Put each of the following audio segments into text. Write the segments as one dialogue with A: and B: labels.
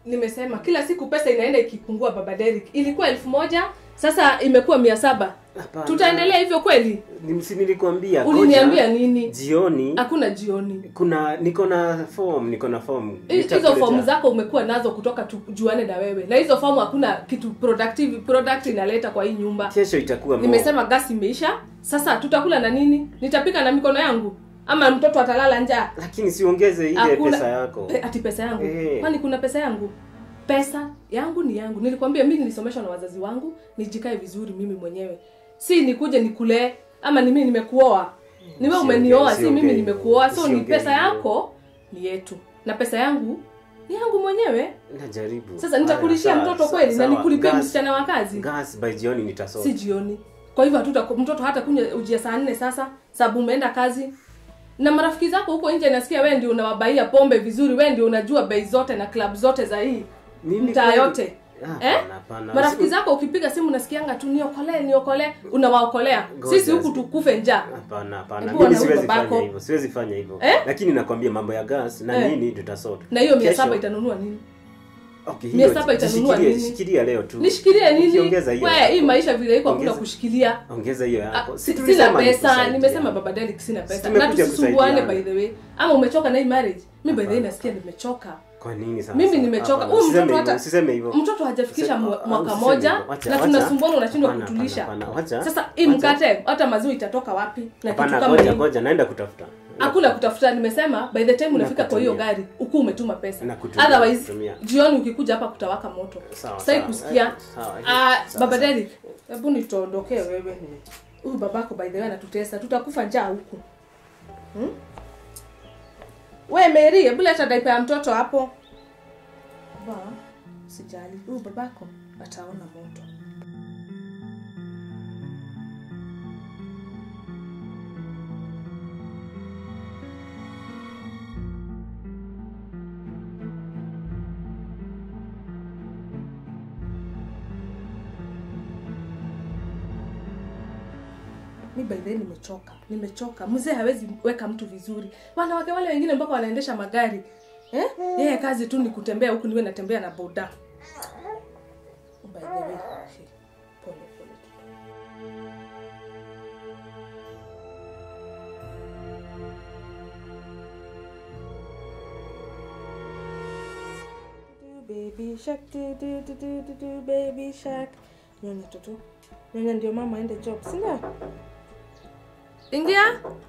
A: nimesema kila siku pesa inaenda ikipungua baba Derek ilikuwa elfu moja sasa imekuwa mia saba
B: Hapana.
A: tutaendelea hivyo kweli
B: Ni- si nilikwambia
A: uliniambia
B: ngoja,
A: nini
B: jioni
A: hakuna jioni
B: kuna niko na form niko na form
A: Hi- hizo
B: Nitakuletea.
A: fomu zako umekuwa nazo kutoka tujuane na wewe na hizo fomu hakuna kitu productive product inaleta kwa hii nyumba
B: kesho itakuwa more.
A: nimesema gasi imeisha sasa tutakula na nini nitapika na mikono yangu ama mtoto atalala njaa
B: lakini siongeze ile
A: Hakuna-
B: pesa yako
A: Pe, ati pesa yangu
B: Eh.
A: kwani kuna pesa yangu pesa yangu ni yangu nilikwambia mimi nilisomeshwa na wazazi wangu nijikae vizuri mimi mwenyewe si nikuje nikulee ama ni mimi nimekuoa ni wewe
B: Usiongee-
A: umenioa si mimi
B: usiongee
A: nimekuoa so ni
B: usiongee
A: pesa
B: hivyo.
A: yako ni yetu na pesa yangu ni yangu mwenyewe
B: najaribu
A: sasa nitakulishia
B: Haya,
A: mtoto
B: sawa,
A: kweli na
B: sawa.
A: nikulipie
B: Gas-
A: msichana wa kazi
B: gas by jioni nitasoma
A: si jioni kwa hivyo hatuta mtoto hata kunywa ujia saa nne sasa sababu umeenda kazi na marafiki zako huko nje nasikia wewe ndio unawabaia pombe vizuri wewe ndio unajua bei zote na club zote za hii
B: Mimi
A: mtaa
B: kweli-
A: yote
B: Ah,
A: eh?
B: hapana, hapana.
A: marafiki
B: Usi-
A: zako ukipiga simu nasikianga tu niokolee niokolee unawaokolea
B: Ngoja
A: sisi huku
B: zi-
A: tukufe njaa
B: hapana hapana
A: Hebu
B: mimi
A: wana huyu
B: siwezi
A: babako.
B: fanya hivyo siwezi fanya hivyo
A: Eh?
B: lakini nakwambia mambo ya gas na
A: Eh.
B: nini tutasort
A: na hiyo mia
B: Kesho-
A: saba itanunua nini
B: okay,
A: mia
B: hiyo
A: saba itanunua
B: jishikilie-
A: nini?
B: shikilia leo tu
A: nishikilie nini
B: Ukiongeza hiyo
A: we
B: yako.
A: hii maisha vile iko hakuna
B: Ongeza-
A: kushikilia
B: ongeza hiyo
A: Ah,
B: yako
A: si-
B: Si
A: sina
B: tulisema
A: pesa
B: nikusaidia.
A: nimesema baba Derek sina pesa na
B: Tumekuja
A: tusisumbuane by
B: kusaidiana.
A: the way ama umechoka na hii marriage mi by the way
B: Hapana.
A: nasikia nimechoka
B: kwa nini sasa
A: mimi nimechoka
B: Hapana,
A: huyu
B: usiseme
A: mtoto
B: hivyo,
A: hata
B: usiseme hivyo
A: mtoto hajafikisha
B: Usiseme-
A: mwa-
B: ah,
A: mwaka
B: usiseme
A: moja
B: hivyo. Wacha-
A: na
B: wacha.
A: tunasumbuana unashindwa
B: Hapana,
A: kutulisha
B: hapana, hapana. Wacha-
A: sasa hii
B: wacha.
A: mkate hata maziwa itatoka wapi na kitu
B: hapana
A: kama
B: ngoja
A: hii
B: ngoja naenda kutafuta
A: hakuna kutafuta nimesema by the time unafika kwa hiyo
B: Nakutumia.
A: gari ukuu umetuma pesa
B: Nakutumia,
A: otherwise
B: nakutumia.
A: jioni ukikuja hapa kutawaka moto
B: Sawa,
A: sitaki
B: sawa.
A: kusikia
B: Eh, sawa,
A: Ah,
B: sawa,
A: baba
B: sawa.
A: Derek hebu nituondokee wewe huyu babako by the way anatutesa tutakufa njaa huku hmm? we Mary hebu leta daipa ya mtoto hapo ba sijali huyu babako ataona moto mi by the way nimechoka nimechoka mzee hawezi weka mtu vizuri wanawake wale wengine mpaka wanaendesha magari eh? yeye kazi tu ni kutembea huku niwe natembea na boda by the way hey, pole pole tu. Do, baby shark do, do, do, do, do, do, baby shark nyonya toto nyonya ndio mama aende job sindio ingia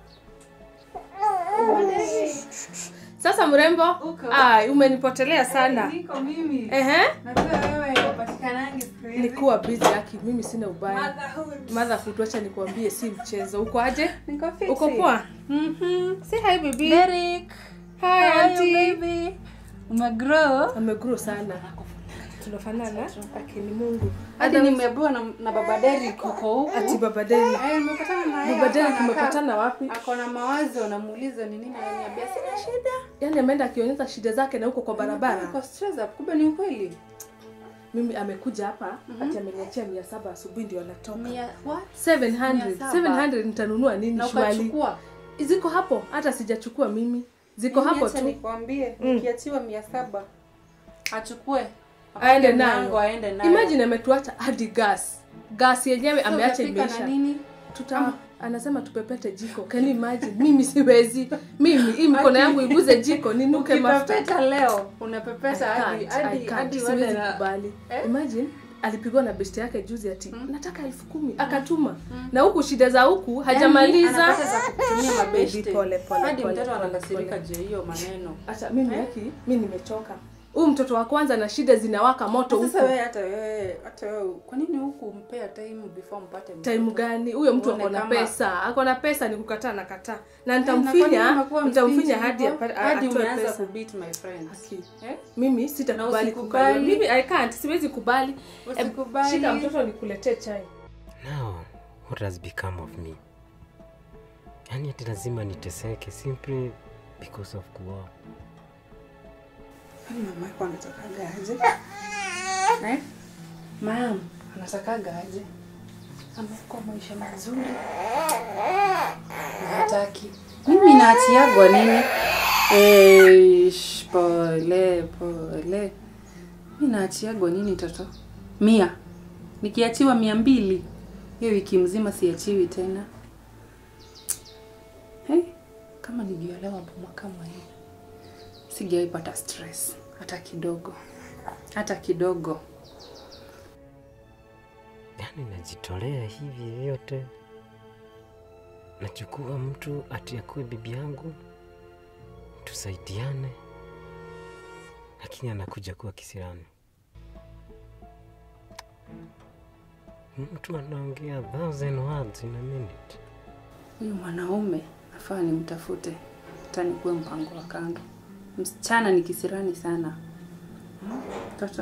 A: sasa mrembo
C: Uko.
A: Ai, umenipotelea sana
C: Niko mimi.
A: ehe
C: Najua wewe upatikanangi siku hizi.
A: nikuwa busy yaki mimi sina ubaya
C: Motherhood.
A: motherhood wacha nikuambie si mchezo uko aje
C: Niko fiti.
A: uko poa
C: Mhm.
A: say hi baby
C: Derek.
A: hi
C: How are you,
A: auntie
C: baby? Umegrow?
A: amegrow sana tunafanana akini mungu
C: Hadi nimeambiwa na, na baba Derek uko huku.
A: ati baba Derek
C: Eh, nimepatana na yeye.
A: baba Derek
C: hapa anakaa.
A: tumepatana wapi
C: Ako na mawazo namuuliza ni nini ananiambia sina shida.
A: yani ameenda akionyesha shida zake na huko kwa barabara
C: Kwa stress up. Kumbe ni ukweli.
A: mimi amekuja hapa ati ameniachia mia saba asubuhi ndio anatoka
C: Mia what?
A: 700
C: Mia saba.
A: 700 nitanunua nini
C: Na
A: shwali
C: ukachukua.
A: ziko hapo hata sijachukua mimi ziko
C: Mimi
A: hapo
C: acha
A: tu
C: nikwambie
A: Mm.
C: nikiachiwa mia saba achukue
A: aende
C: Apake mlango,
A: nayo
C: aende nayo
A: imagine ametuacha hadi gas gas yenyewe
C: So
A: ameacha
C: utapika na
A: imeisha
C: nini
A: tuta anasema tupepete jiko can you imagine mimi siwezi mimi hii mikono
C: Ati-
A: yangu iguze jiko ninuke mafuta
C: ukipepeta leo
A: I
C: unapepeta hadi
A: can't, I
C: hadi
A: can't,
C: hadi
A: siwezi
C: wale na
A: kubali
C: Eh?
A: imagine alipigwa na besti yake juzi ati nataka elfu kumi akatuma na huku shida za huku
C: Yaani,
A: hajamaliza
C: anapata za kutumia mabeshte
A: Pole, pole,
C: hadi
A: pole,
C: mtoto
A: pole,
C: anakasirika
A: pole.
C: juu ya hiyo maneno
A: hata mimi
C: Eh?
A: yaki mi nimechoka huyu mtoto wa kwanza na shida zinawaka moto
C: sasa
A: huku
C: wewe hata wewe hata wewe kwa nini huku mpea time before mpate mtoto?
A: time gani huyo mtu
C: Uone
A: ako na
C: kama-
A: pesa ako na pesa ni kukataa na kataa na
C: Eh, na kwa nini
A: nitamfinya
C: umekuwa
A: nitamfinya
C: mstingy
A: hadi
C: hivyo?
A: apa-
C: hadi
A: atoe
C: umeanza
A: pesa
C: kubeat my friends
A: Haki.
C: eh
A: mimi sitakubali
C: usikubali.
A: kukaliwa. mimi i can't siwezi kubali Em,
C: Usikubali.
A: shika mtoto nikuletee chai
B: now what has become of me yani ati lazima niteseke simply because of kuoa
C: Kwani mama yako anatakaga aje eh mam anatakaga aje amekuwa maisha mazuri na hataki mimi naachiagwa nini Eish, pole pole Mi naachiagwa nini toto? Mia. Nikiachiwa mia mbili hiyo wiki mzima siachiwi tena. Hey, kama ningiolewa boma kama hii sijaipata stress hata kidogo, hata kidogo.
B: Yaani najitolea hivi vyote, nachukua mtu ati akuwe bibi yangu, tusaidiane, lakini anakuja kuwa kisirani. Mtu anaongea thousand words in a minute.
C: Huyu mwanaume nafaa nimtafute, hata nikuwe mpango wa kando. Msichana ni kisirani sana. Hmm, Toto,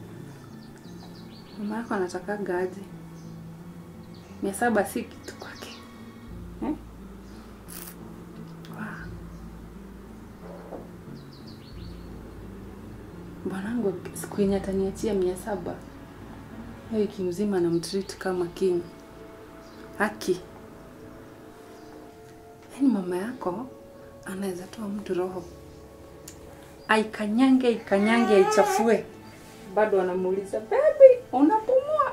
C: mama yako anatakaga aje? Mia saba si kitu kwake eh? Wa. Bwanangu siku yenye ataniachia mia saba hiyo wiki mzima namtreat kama king. Haki. Yaani mama yako anaweza toa mtu roho aikanyange ikanyange aichafue, bado anamuuliza baby, unapumua?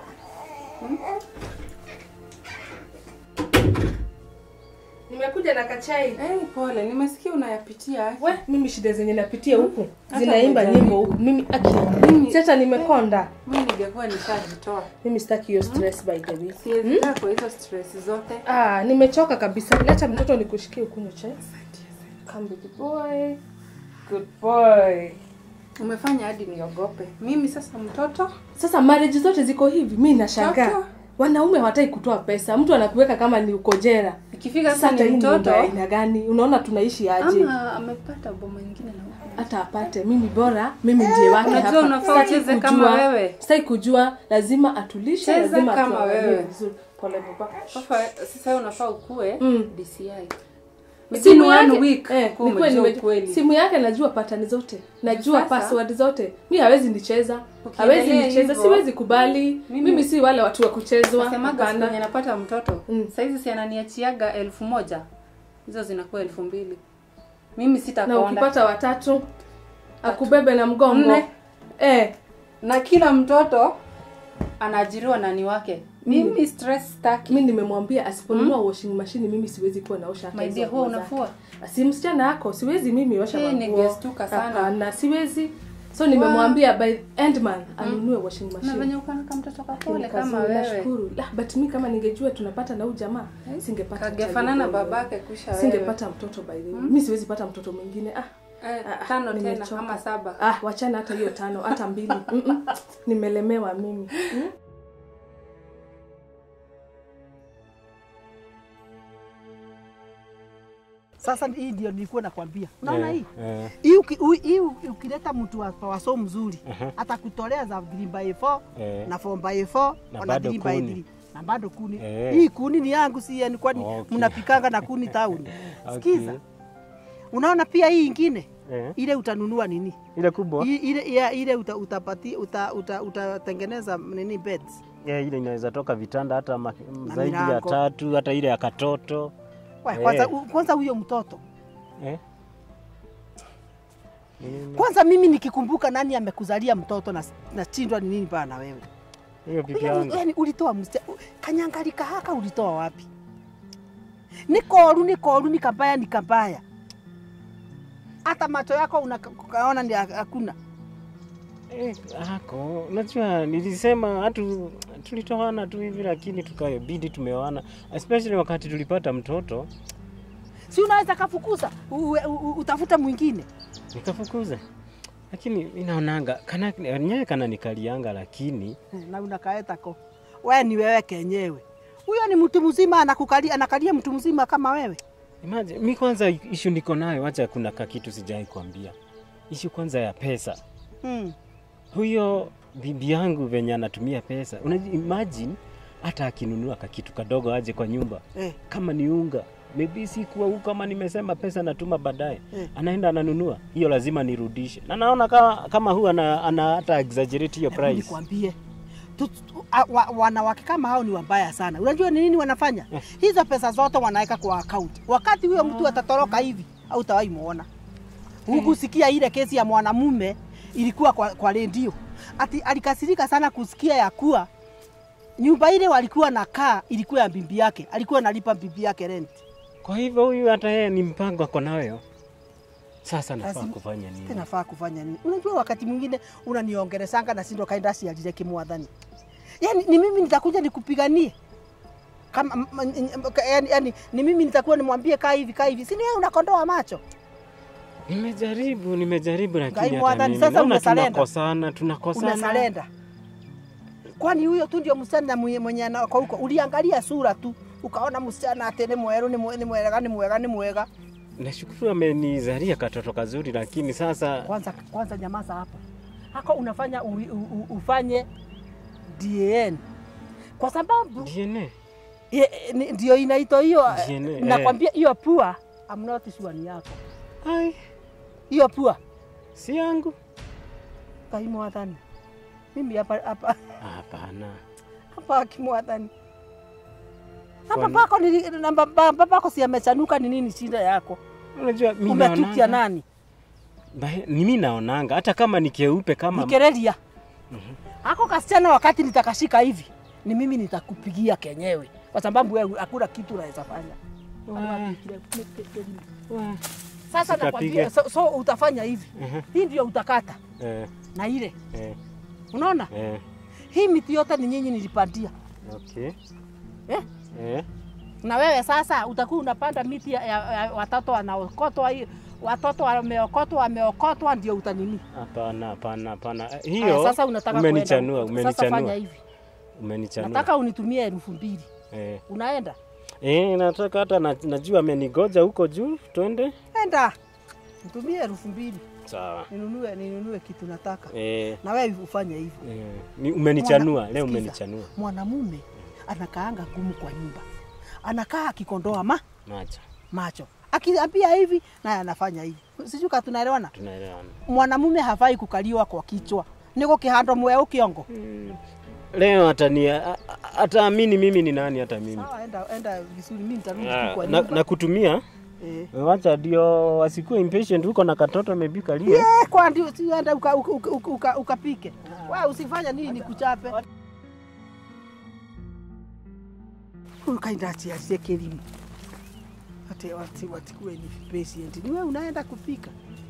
A: Nimekuja na kachai.
C: Hey, pole, nimesikia unayapitia. Aki.
A: We, mimi shida zenye napitia huku
C: Hata
A: zinaimba
C: hujali.
A: nyimbo huku. Mimi aki,
C: Mimi-
A: si hata nimekonda.
C: Mimi ningekuwa nishajitoa,
A: Mimi sitaki hiyo stress by the way.
C: siwezi kaa kwa hizo stress zote.
A: Ah, nimechoka kabisa. Leta mtoto nikushikie ukunywe chai. Come big boy. Good boy.
C: Umefanya hadi niogope mimi sasa. Mtoto
A: Sasa marriage zote ziko hivi, mi nashangaa.
C: Mtoto.
A: Wanaume hawataki kutoa pesa, mtu anakuweka kama ni uko jela.
C: ikifika
A: Sasa
C: sasa
A: hata
C: ni
A: hii
C: mtoto
A: mtoto aina gani? Unaona tunaishi aje?
C: ama amepata boma nyingine na huko.
A: hata apate mimi bora mimi ndiye wake
C: Unajua
A: hapa.
C: unafaa
A: Sitaki
C: ucheze
A: kujua-
C: kama wewe.
A: sitaki kujua lazima atulishe
C: Cheza
A: lazima
C: kama
A: atuangalie
C: wewe.
A: vizuri pole baba
C: Sasa sasa unafaa ukue
A: Mm.
C: DCI.
A: simu
C: Within one
A: yake
C: week
A: eh,
C: ukuwe
A: nikuwe
C: umejua
A: nime-
C: ukweli.
A: simu yake najua patani zote najua
C: Sasa-
A: password zote mi hawezi nicheza
C: Ukiendelea
A: hawezi nicheza
C: hivyo,
A: siwezi kubali mimi,
C: mimi-
A: si wale watu wa kuchezwa
C: Nasemaga siku yenye
A: hapana
C: napata mtoto
A: Mm.
C: saizi si ananiachiaga elfu moja hizo zinakuwa elfu mbili mimi
A: na
C: sitakonda
A: ukipata watatu akubebe na mgongo
C: Nne.
A: eh,
C: na kila mtoto anaajiriwa nani wake mimi stress staki
A: mi nimemwambia asiponunua washing machine mimi siwezi kuwa naosha hata
C: My
A: hizo
C: dear,
A: nguo
C: huwa
A: zake.
C: unafua?
A: si msichana yako siwezi mimi osha
C: Eh,
A: manguo.
C: ningestuka sana.
A: Hapana, siwezi so nimemwambia by endman anunue washing
C: na
A: machine
C: venye ukanaka mtoto kapole
A: Lakini
C: kama
A: kazuri,
C: wewe
A: nashukuru La, but mi kama ningejua tunapata na huyu jamaa singepata
C: kagefanana
A: child boy.
C: babake kusha wewe
A: singepata mtoto by the way mi siwezi pata mtoto mwingine ah
C: eh,
A: ah,
C: tano tena
A: nimechoka.
C: ama saba
A: ah wachana hata hiyo tano hata mbili Mm-mm. nimelemewa mimi Mm.
D: Sasa hii ndio nilikuwa nakwambia. Unaona hii?
B: Eh,
D: Hii uki- ui- hii ukileta mtu wa waso mzuri atakutolea za 3 by 4
B: eh.
D: na 4 by 4
B: Na
D: na
B: bado
D: 3 by
B: kuni.
D: 3 na bado kuni.
B: Eh.
D: Hii kuni ni yangu si yenu kwani
B: Okay.
D: mnapikanga na kuni tauni.
B: Okay.
D: Sikiza. Unaona pia hii ingine
B: Eh,
D: ile utanunua nini?
B: ile kubwa
D: Hii- Ile ya, ile uta, utapati uta, uta, utatengeneza nini beds.
B: yeah, ile inaweza toka vitanda hata ma, zaidi ya
D: milango.
B: tatu hata ile ya katoto
D: Wa,
B: Eh.
D: Kwanza u- kwanza huyo mtoto.
B: eh? Nini?
D: Kwanza mimi nikikumbuka nani amekuzalia mtoto na nashindwa ni nini bana wewe.
B: hiyo bibi
D: yani,
B: yangu
D: yani ulitoa mste kanyangalika haka ulitoa wapi? Ni koru ni koru ni kabaya ni kabaya. Hata macho yako unaona ni hakuna.
B: Eh, ako unajua nilisema hatu tulitoana tu hivi lakini tukabidi tumeoana especially wakati tulipata mtoto
D: Si unaweza kafukuza u, u, u, utafuta mwingine.
B: nikafukuza lakini inaonanga kana nyewe kana nikalianga lakini
D: Na unakaeta ko. Wewe ni wewe kenyewe. Huyo ni mtu mzima anakukalia anakalia mtu mzima kama wewe.
B: imagine mi kwanza ishu niko nayo wacha kuna kakitu sijai kuambia ishu kwanza ya pesa
D: Hmm.
B: huyo bibi yangu venye anatumia pesa unajua imagine hata akinunua kakitu kadogo aje kwa nyumba
D: Eh.
B: kama ni unga maybe sikuwa huku kama nimesema pesa natuma baadaye
D: Eh.
B: anaenda ananunua hiyo lazima nirudishe na naona kama, kama huyu ana, ana hata exaggerate hiyo
D: Hebu
B: price
D: nikwambie tu- tu- a- wa- wanawake kama hao ni wabaya sana. Unajua ni nini wanafanya? Hizo pesa zote wanaweka kwa account. Wakati huyo mtu atatoroka hivi, au utawahi muona. Hukusikia ile kesi ya mwanamume ilikuwa kwa, kwa redio. ati alikasirika sana kusikia ya kuwa nyumba ile walikuwa nakaa ilikuwa ya bibi yake, alikuwa analipa bibi yake rent.
B: Kwa hivyo huyu hata yeye ni mpango ako nayo. Sasa nafaa
D: Lazima-
B: kufanya nini?
D: Tena nafaa kufanya nini? Unajua wakati mwingine unaniongeresanga na sindo kaenda siajire kimwadhani. Yaani ni mimi nitakuja nikupiganie. Kama m- m- m- yani, yani ni mimi nitakuwa nimwambie kaa hivi kaa hivi. Si ni wewe unakondoa macho?
B: Nimejaribu, nimejaribu
D: Ngai
B: lakini hata
D: mwadhani,
B: mimi
D: sasa
B: naona
D: umesalenda.
B: tunakosana, tunakosana.
D: Unasalenda. Kwani huyo tu ndio msichana mwenye mwenye anako huko. Uliangalia sura tu ukaona msichana ate ni mweru ni mwe- ni mwega ni mwega ni mwega.
B: Nashukuru amenizalia katoto kazuri, lakini sasa
D: Kwanza kwanza nyamaza hapa. Hako unafanya u, u, u, ufanye DN. Kwa sababu
B: DNA
D: Ye- ni- ndio inaitwa hiyo
B: DNA, eh.
D: nakwambia hiyo pua I'm not sure ni yako
B: ai,
D: hiyo pua
B: si yangu.
D: kaimwathani mimi hapa hapa
B: Hapana,
D: hapa akimwathani hapa
B: Kwani-
D: pako ni namba baba pako si amechanuka ni nini shida yako
B: unajua mimi
D: umetukia
B: naonanga,
D: nani
B: Bae- ni mimi naonanga hata kama ni keupe kama
D: nikereria hako kasichana wakati nitakashika hivi ni mimi nitakupigia kenyewe kwa sababu wewe hakuna kitu unaweza fanya
B: Wa- wa-
D: sasa
B: Sitapiga.
D: nakwambia so, so utafanya hivi
B: Mhm.
D: hii ndio utakata
B: eh,
D: na ile
B: eh,
D: unaona
B: eh,
D: hii miti yote ni nyinyi nilipandia
B: okay.
D: eh?
B: Eh,
D: na wewe sasa utakuwa unapanda miti ya, ya, ya watoto wanaokotwa hii watoto wameokotwa wameokotwa ndio utanini
B: hapana, hapana, hapana. Eh,
D: Haya,
B: Hiyo
D: sasa unataka
B: umenichanua,
D: kuenda. Sasa fanya
B: umenichanua,
D: hivi
B: umenichanua.
D: nataka unitumie elfu mbili
B: Eh,
D: unaenda
B: eh, nataka hata na, najua amenigoja huko juu, twende.
D: enda nitumie elfu mbili
B: Sawa.
D: ninunue ninunue kitu nataka
B: Eh,
D: na wewe ufanye hivyo
B: eh, ni- umenichanua
D: Mwana-
B: leo,
D: sikiza.
B: umenichanua
D: mwanamume anakaanga gumu kwa nyumba anakaa akikondoa ma
B: macho,
D: macho akiambia hivi naye anafanya hivi sijui kama tunaelewana
B: tunaelewana.
D: mwanamume hafai kukaliwa kwa kichwa niko kihando mweu kiongo
B: Leo atani a- a- ataamini mimi ni nani, hata mimi
D: sawa enda enda vizuri mimi nitarudi tu
B: Ah,
D: kwa
B: na,
D: nyumba
B: na kutumia
D: eh
B: wacha ndio wasikuwe impatient huko na katoto amebika lie
D: Eh, kwa ndio si enda uka, uka, uka, uka, uka, ukapike wewe usifanya nini nikuchape ukaenda chiasie kelimu ate wati watikuwe ni patient ni wewe unaenda kupika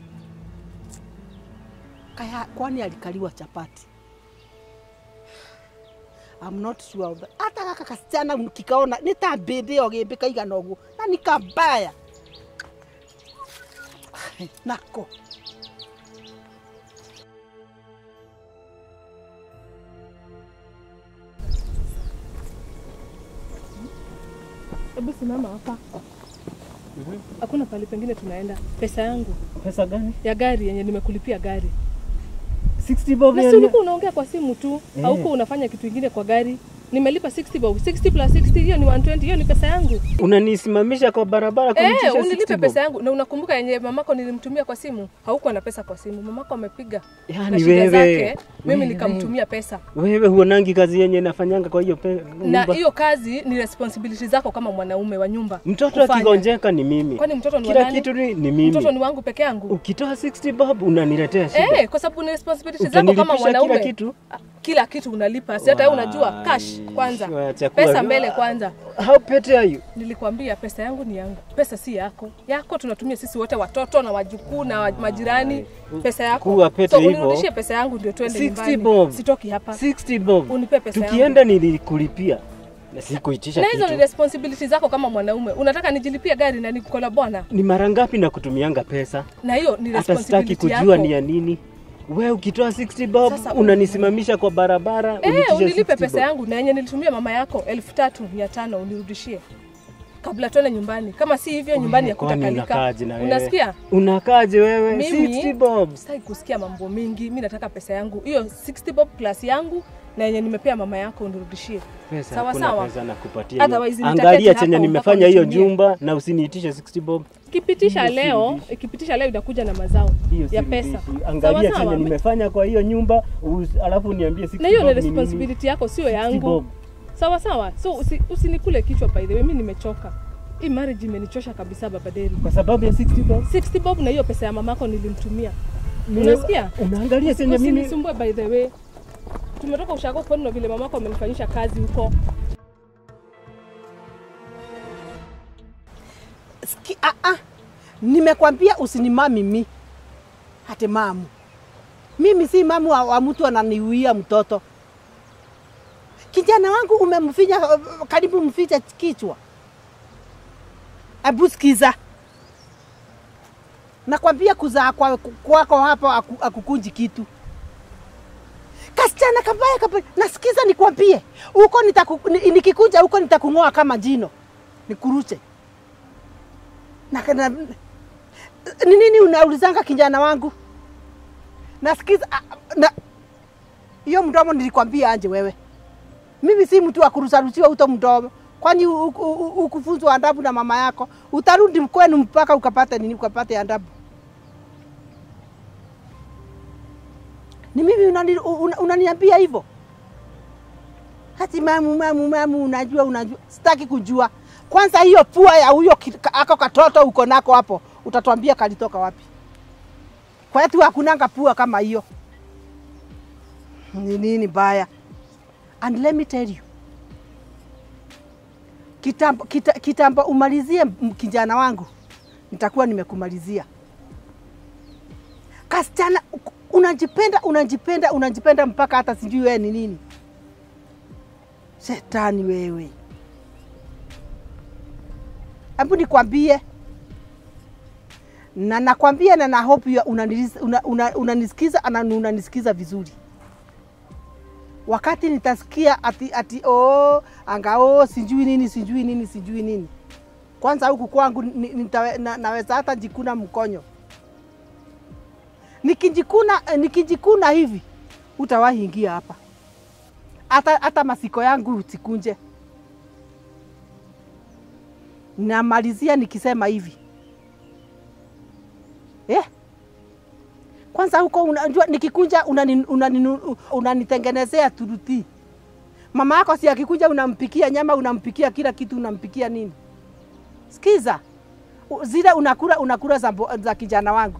D: kaya kwani alikaliwa chapati I'm not sure of that. hata gaka kasichana kikaona nĩ ta mbĩndĩ ĩyo gĩmbĩ kaigana ũguo na nĩ kambaya nako
A: Hebu simama hapa. Hakuna pali pengine tunaenda. Pesa yangu
B: pesa gani
A: ya gari yenye nimekulipia gari.
B: 60 bob
A: Na si
B: yani?
A: ulikuwa unaongea kwa simu tu,
B: Eh.
A: haukuwa unafanya kitu kingine kwa gari. Nimelipa 60 bob. 60 plus 60 hiyo ni 120, hiyo ni pesa yangu.
B: unanisimamisha kwa barabara kunitisha
A: Eh,
B: 60
A: unilipe
B: bob?
A: pesa yangu. Na unakumbuka yenye mamako nilimtumia kwa simu? Haukuwa na pesa kwa simu. Mamako amepiga na
B: yani
A: shida
B: wewe
A: zake, mimi
B: wewe,
A: nikamtumia pesa.
B: wewe huonangi kazi yenye nafanyanga kwa hiyo pe-
A: Na
B: nyumba?
A: hiyo kazi ni responsibility zako kama mwanaume wa nyumba.
B: mtoto
A: kufanya.
B: akigonjeka ni mimi
A: Kwani mtoto ni wa
B: kila
A: nani?
B: kitu ni, ni mimi
A: Mtoto ni wangu peke yangu.
B: ukitoa 60 bob unaniletea shida
A: Eh, kwa sababu ni responsibility zako kama
B: Utanilipisha
A: mwanaume.
B: kila kitu
A: Ah, Kila kitu unalipa. Si hata wewe unajua
B: Wai,
A: cash kwanza.
B: wacha kuwa-
A: Pesa mbele kwanza.
B: how petty are you
A: Nilikwambia pesa yangu ni yangu. Pesa si yako. Yako tunatumia sisi wote watoto na wajukuu na wa- majirani. Pesa yako.
B: Kuwa pete
A: so
B: hivyo.
A: unirudishie pesa yangu ndio twende
B: 60
A: nyumbani.
B: bob.
A: Sitoki hapa.
B: 60 bob
A: Unipe pesa yangu.
B: tukienda nilikulipia na sikuitisha
A: Na hizo ni
B: kitu
A: responsibility zako kama mwanaume. Unataka nijilipie gari na nikola bwana?
B: ni mara ngapi na kutumianga pesa
A: Na hiyo ni
B: hata sitaki
A: responsibility
B: kujua
A: yako.
B: ni ya nini we ukitoa 60 bob
A: Sasa,
B: unanisimamisha kwa barabara
A: Eh,
B: unitishe
A: unilipe
B: 60
A: pesa
B: bob.
A: yangu na yenye nilitumia mama yako elfu tatu mia tano unirudishie kabla tuende nyumbani. Kama si hivyo nyumbani ya
B: Kwani
A: kutakalika.
B: unakaaje na wewe?
A: Unasikia?
B: unakaaje wewe
A: Mimi-
B: 60 bob
A: Sitaki kusikia mambo mingi. Mi nataka pesa yangu hiyo 60 bob plus yangu na yenye nimepea mama yako unirudishie.
B: pesa
A: Sawa,
B: hakuna
A: sawa.
B: pesa nakupatia
A: Otherwise
B: hiyo.
A: nitaketi
B: angalia
A: hapa
B: chenye
A: mpaka
B: nimefanya hiyo
A: unitumie.
B: jumba na usiniitishe 60 bob
A: Ikipitisha
B: Hiyo
A: leo,
B: sirudishi.
A: ikipitisha leo itakuja na mazao
B: hiyo
A: ya
B: sirudishi.
A: pesa.
B: angalia
A: Sawa,
B: chenye
A: sawa.
B: nimefanya kwa hiyo nyumba us- alafu niambie 60
A: Na hiyo ni
B: bob ni nini?
A: responsibility yako sio
B: 60
A: yangu.
B: bob.
A: Sawa sawa. So usi, usinikule kichwa by the way, mimi nimechoka. Hii marriage imenichosha kabisa baba Deri.
B: kwa sababu ya 60 bob
A: 60 bob na hiyo pesa ya mamako nilimtumia.
B: Mimi-
A: Unasikia?
B: Unaangalia senye mimi
A: Usinisumbue by the way. Tumetoka ushago kwani na vile mamako amenifanyisha kazi huko.
D: Ski, ah, ah. Nimekwambia usinima mimi. Hati mamu. Mimi si mamu wa, wa mtu ananiuia mtoto. Kijana wangu umemfinya uh, karibu mficha kichwa. Abu sikiza. Nakwambia kuzaa kwa- kwako hapo aku- akukunji kitu. Kasichana kabaya kabaya. Nasikiza nikwambie. Huko nitaku, ni- nikikuja huko nitakung'oa kama jino. Nikuruche na, na, ni nini unaulizanga kijana wangu? Nasikiza ah, na hiyo mdomo nilikwambia anje wewe. Mimi si mtu wa kurusarusiwa uto mdomo. Kwani u- u- u- ukufunzwa adabu na mama yako, utarudi kwenu mpaka ukapate nini, ukapate adabu. Ni mimi unani- una- unaniambia hivyo? Hati mamu, mamu, mamu, unajua, unajua. Sitaki kujua. Kwanza hiyo pua ya huyo ki- ka- ako katoto uko nako hapo, utatuambia kalitoka wapi? Kwetu hakunanga pua kama hiyo. Ni nini baya? And let me tell you, kitambo, kita, kitambo umalizie m- kijana wangu, nitakuwa nimekumalizia. Kasichana u- unajipenda, unajipenda, unajipenda mpaka hata sijui wewe ni nini. Shetani wewe. Hebu nikwambie na nakwambia na na hope ya unanisikiza una, una, unanisikiza na unanisikiza vizuri. Wakati nitasikia ati ati oh, anga oh, sijui nini sijui nini sijui nini, kwanza huku kwangu ni- nitawe- na, naweza hata jikuna mkonyo. Nikijikuna eh, nikijikuna hivi utawahi ingia hapa, hata hata masiko yangu usikunje. Namalizia nikisema hivi eh? Kwanza huko unajua nikikunja unani- unani- unanitengenezea turuti. Mama yako si akikuja unampikia nyama, unampikia kila kitu, unampikia nini? Sikiza, u- zile unakula unakula za, mbo- za kijana wangu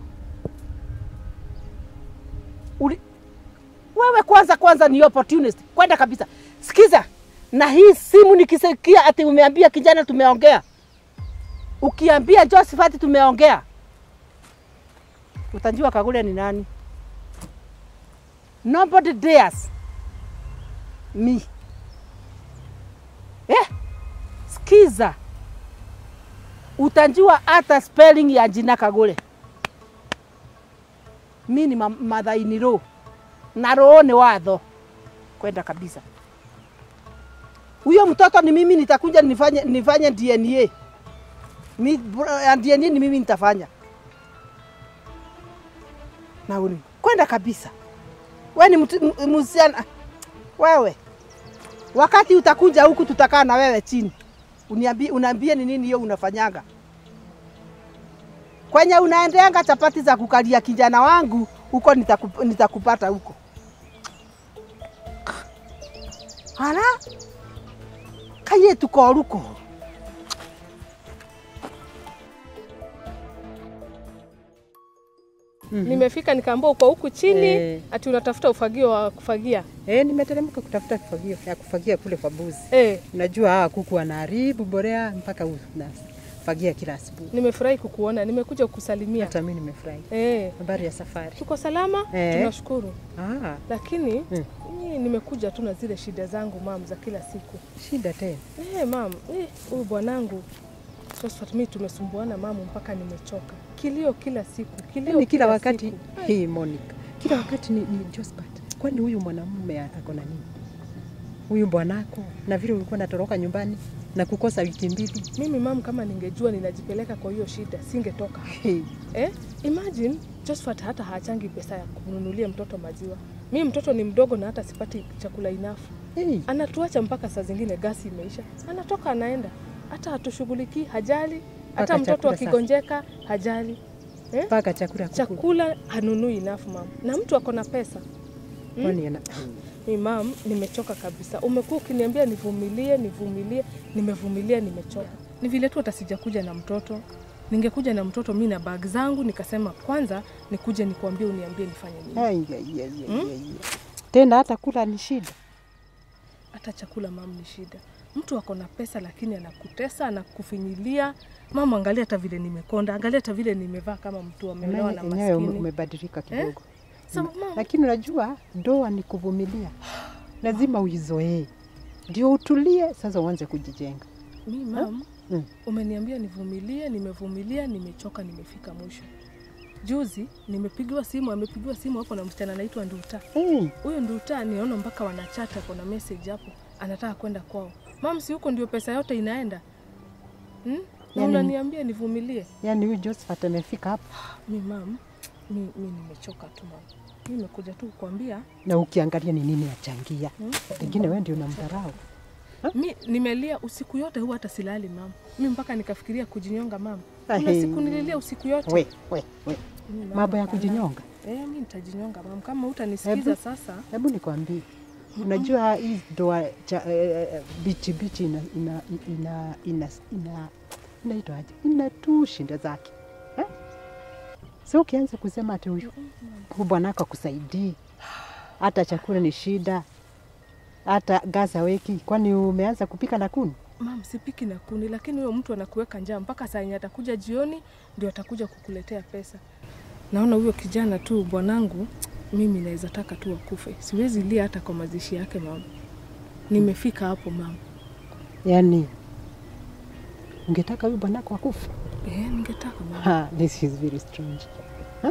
D: Uli, wewe kwanza kwanza ni opportunist kwenda kabisa. Sikiza, na hii simu nikisikia ati umeambia kijana tumeongea, ukiambia Josephat tumeongea, utajua Kagule ni nani. Nobody dares me. Eh, sikiza, utajua hata spelling ya jina Kagule. Mi ni ma- mathaini ro na roho ni watho kwenda kabisa. Huyo mtoto ni mimi nitakuja nifanye, nifanye DNA mi, ya DNA ni mimi nitafanya na uni kwenda kabisa. We ni mtu- m- msichana wewe, wakati utakuja huku tutakaa na wewe chini, uniambie, unaambie ni nini hiyo unafanyanga kwenye unaendeanga chapati za kukalia kijana wangu huko, nitakup, nitakupata huko. Hala kaye tukoruko
A: Nimefika nikaambia uko huku chini
E: Eh.
A: ati unatafuta ufagio wa kufagia.
E: Eh, nimeteremka kutafuta kifagio ya kufagia kule kwa buzi.
A: Eh,
E: Unajua hawa kuku wanaharibu borea mpaka unafagia kila asubuhi.
A: nimefurahi kukuona, nimekuja kukusalimia.
E: Hata mimi nimefurahi.
A: Eh,
E: Habari ya safari.
A: tuko salama,
E: Eh.
A: tunashukuru.
E: Ah,
A: Lakini
E: Mm.
A: mimi nimekuja tu na zile shida zangu mam za kila siku.
E: shida tena.
A: Eh, mam, eh, huyu bwanangu Josephat, mimi tumesumbuana mamu mpaka nimechoka. Kilio kila siku, kilio
E: Ni kila wakati
A: siku.
E: hii Monica. Kila wakati ni, ni Josephat. Kwani huyu mwanamume ako na nini? Huyu bwanako na vile ulikuwa natoroka nyumbani na kukosa wiki mbili.
A: Mimi mam, kama ningejua ninajipeleka kwa hiyo shida, singetoka hapa.
E: Hey.
A: Eh, imagine Josephat hata haachangi pesa ya kumnunulia mtoto maziwa. Mimi mtoto ni mdogo na hata sipati chakula inafu.
E: Hey.
A: Anatuacha mpaka saa zingine gasi imeisha, anatoka anaenda, hata hatushughulikii, hajali. Hata
E: Mpaka
A: mtoto
E: chakula sasa.
A: akigonjeka hajali. Eh?
E: Mpaka chakula kukula.
A: Chakula hanunui enough mama, na mtu ako na pesa.
E: Kwani ana
A: Mi mam, nimechoka kabisa. Umekuwa ukiniambia nivumilie, nivumilie, nimevumilia, nimechoka. Ni vile tu hata sijakuja na mtoto, ningekuja na mtoto mi na bag zangu nikasema kwanza nikuje nikuambie uniambie nifanye nini
E: Ai, ai, ai, ai, ai. Tena hata kula ni shida.
A: hata chakula mam ni shida mtu ako na pesa lakini anakutesa anakufinyilia mama angalia hata vile nimekonda angalia hata vile nimevaa kama mtu ameolewa na
E: Enyewe ume-
A: maskini
E: umebadilika kidogo.
A: Sa- mam,
E: Lakini unajua ndoa ni kuvumilia, lazima uizoee ndio utulie, sasa uanze kujijenga.
A: mi mam
E: Mm.
A: umeniambia nivumilie nimevumilia nimechoka nimefika mwisho juzi nimepigiwa simu amepigiwa simu hapo na msichana anaitwa nduta
E: Hey,
A: huyo nduta niona mpaka wanachata kuna message hapo anataka kwenda kwao mam si huko ndio pesa yote inaenda hmm? na
E: Yani-
A: unaniambia nivumilie
E: yani huyu Josephat amefika hapa
A: mi mam mi, mi nimechoka tu mam mi nimekuja tu kukwambia
E: na ukiangalia ni nini achangia,
A: Hmm?
E: pengine wewe ndio unamdharau.
A: mi nimelia usiku yote huwa hata silali mam mi mpaka nikafikiria kujinyonga mam kuna
E: Ahe.
A: siku nililia usiku yote
E: We, we, we.
A: Mi, mam,
E: Mambo ya
A: hapana.
E: kujinyonga,
A: Eh, mi nitajinyonga mam kama utanisikiza
E: Hebu.
A: sasa
E: hebu nikwambie, unajua hii ndoa cha eh, eh, bichi bichi ina ina ina ina ina inaitwa aje? Ina tu shinda zake eh? So ukianza kusema ati huyu huyu bwanako akusaidii, hata chakula ni shida, hata gas haweki, kwani umeanza kupika na kuni?
A: mam sipiki na kuni lakini huyo mtu anakuweka njaa mpaka saa yenye atakuja jioni ndio atakuja kukuletea pesa naona huyo kijana tu bwanangu mimi naweza taka tu akufe siwezi lia hata kwa mazishi yake mam nimefika hapo mam
E: Yani ungetaka huyu bwanako akufa?
A: eh, ningetaka mam
E: Ha, this is very strange. Ha?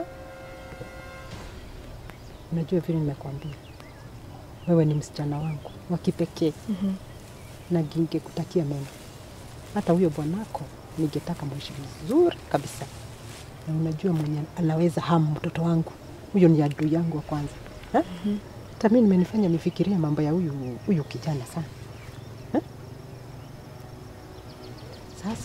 E: Unajua vile nimekwambia, wewe ni msichana wangu wa kipekee
A: Mhm.
E: na ningekutakia mema. Hata huyo bwanako ningetaka mwishi vizuri kabisa, na unajua mwenye anaweza hamu mtoto wangu, huyo ni adui yangu wa kwanza. Ha? Hata mimi nimenifanya nifikirie mambo ya huyu huyu kijana sana. Ha? Sasa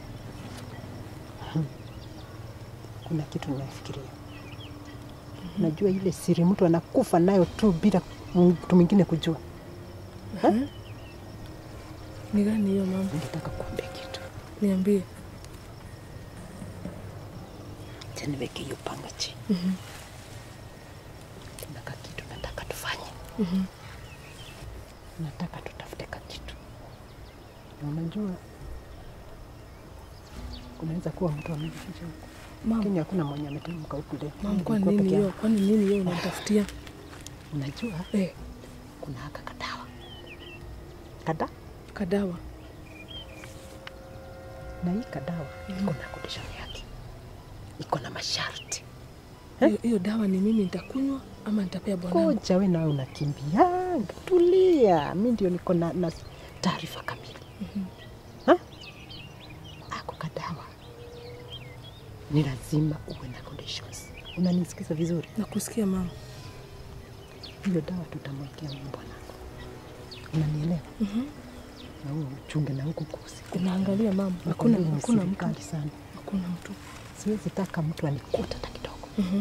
E: hmm, kuna kitu ninafikiria. Unajua ile siri mtu anakufa nayo tu bila mtu mwingine kujua. Ha?
A: ni gani hiyo mam
E: Ningetaka kuambia kitu.
A: niambie
E: Acha niweke hiyo panga chini. Kuna kakitu nataka tufanye. Nataka tutafute kakitu. Na unajua kunaweza kuwa mtu amejificha huko,
A: mam
E: lakini hakuna mwenye ameteremka huku leo.
A: mam kwani
E: Nilikuwa
A: nini
E: peke
A: hiyo
E: yangu.
A: kwani nini hiyo unatafutia
E: Unajua
A: eh,
E: kuna haka kadawa kada
A: kadawa
E: na hii kadawa iko na condition yake, iko na masharti.
A: hiyo hiyo dawa ni mimi nitakunywa ama nitapea bwanangu
E: Koja we nawe unakimbianga, tulia. Mi ndio niko na, na taarifa kamili. Ha? Ako kadawa ni lazima uwe na conditions. Unanisikiza vizuri?
A: nakusikia mama
E: Hiyo dawa tutamwekea huyu bwanako, unanielewa? Na huo uchunge na huku kusiku.
A: unaangalia mama hakuna
E: Nakwambia ni
A: hakuna
E: siri
A: mtu
E: kali sana.
A: hakuna mtu
E: Siwezi taka mtu anikuta hata kidogo.
A: Mhm.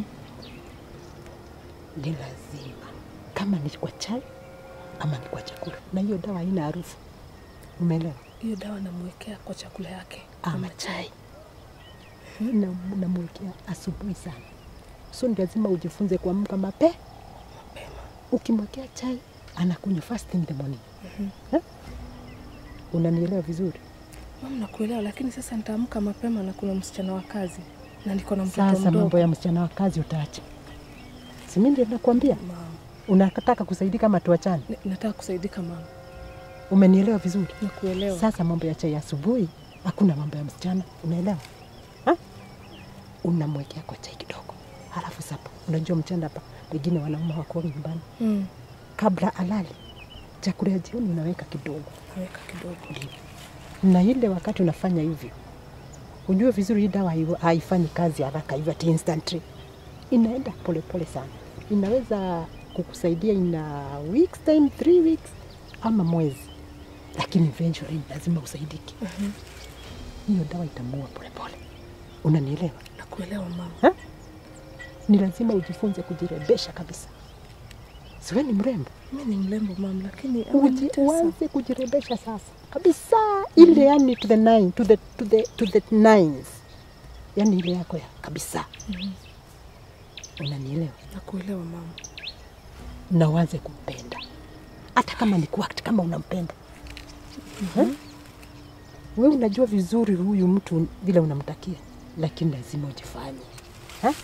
E: Ni lazima kama ni kwa chai ama ni kwa chakula, na hiyo dawa haina harufu, umeelewa?
A: hiyo dawa namwekea kwa chakula yake
E: ama chai na namwekea asubuhi sana, so ni lazima ujifunze kuamka mape
A: mapema
E: Ukimwekea chai anakunywa first in the morning. Eh? Unanielewa vizuri?
A: mama nakuelewa lakini sasa nitaamka mapema na kuna msichana wa kazi na niko na mtoto
E: Sasa mambo
A: mdogo
E: ya msichana wa kazi utaacha, si mimi ndio nakwambia,
A: mama
E: unataka kusaidika ama tuachane?
A: Ni- nataka kusaidika mama
E: Umenielewa vizuri?
A: nakuelewa
E: Sasa mambo ya chai asubuhi, hakuna mambo ya msichana, unaelewa? Ha? Unamwekea kwa chai kidogo, halafu sapa. Unajua mchana hapa wengine wanaume wako nyumbani,
A: mm.
E: kabla alali chakula ya jioni unaweka kidogo,
A: naweka kidogo
E: ndivyo. Na ile wakati unafanya hivyo, ujue vizuri hii dawa haiwa- haifanyi kazi haraka hivyo ati instantly, inaenda polepole pole sana. Inaweza kukusaidia in a weeks time, three weeks ama mwezi, lakini eventually lazima usaidike. Hiyo dawa itamuua polepole, unanielewa?
A: nakuelewa mama
E: Ha? Ni lazima ujifunze kujirebesha kabisa. Siwe ni mrembo,
A: mi ni mlembo mama lakini
E: Uji,
A: amenitesa.
E: uanze kujirebesha sasa kabisa, ile yani to the nine, to the, to the, to the nines. yaani ile yako ya kabisa. Unanielewa?
A: nakuelewa mama
E: na uanze kumpenda hata kama ni kuact kama unampenda mm we unajua vizuri huyu mtu vile unamtakia lakini lazima ujifanye Ha?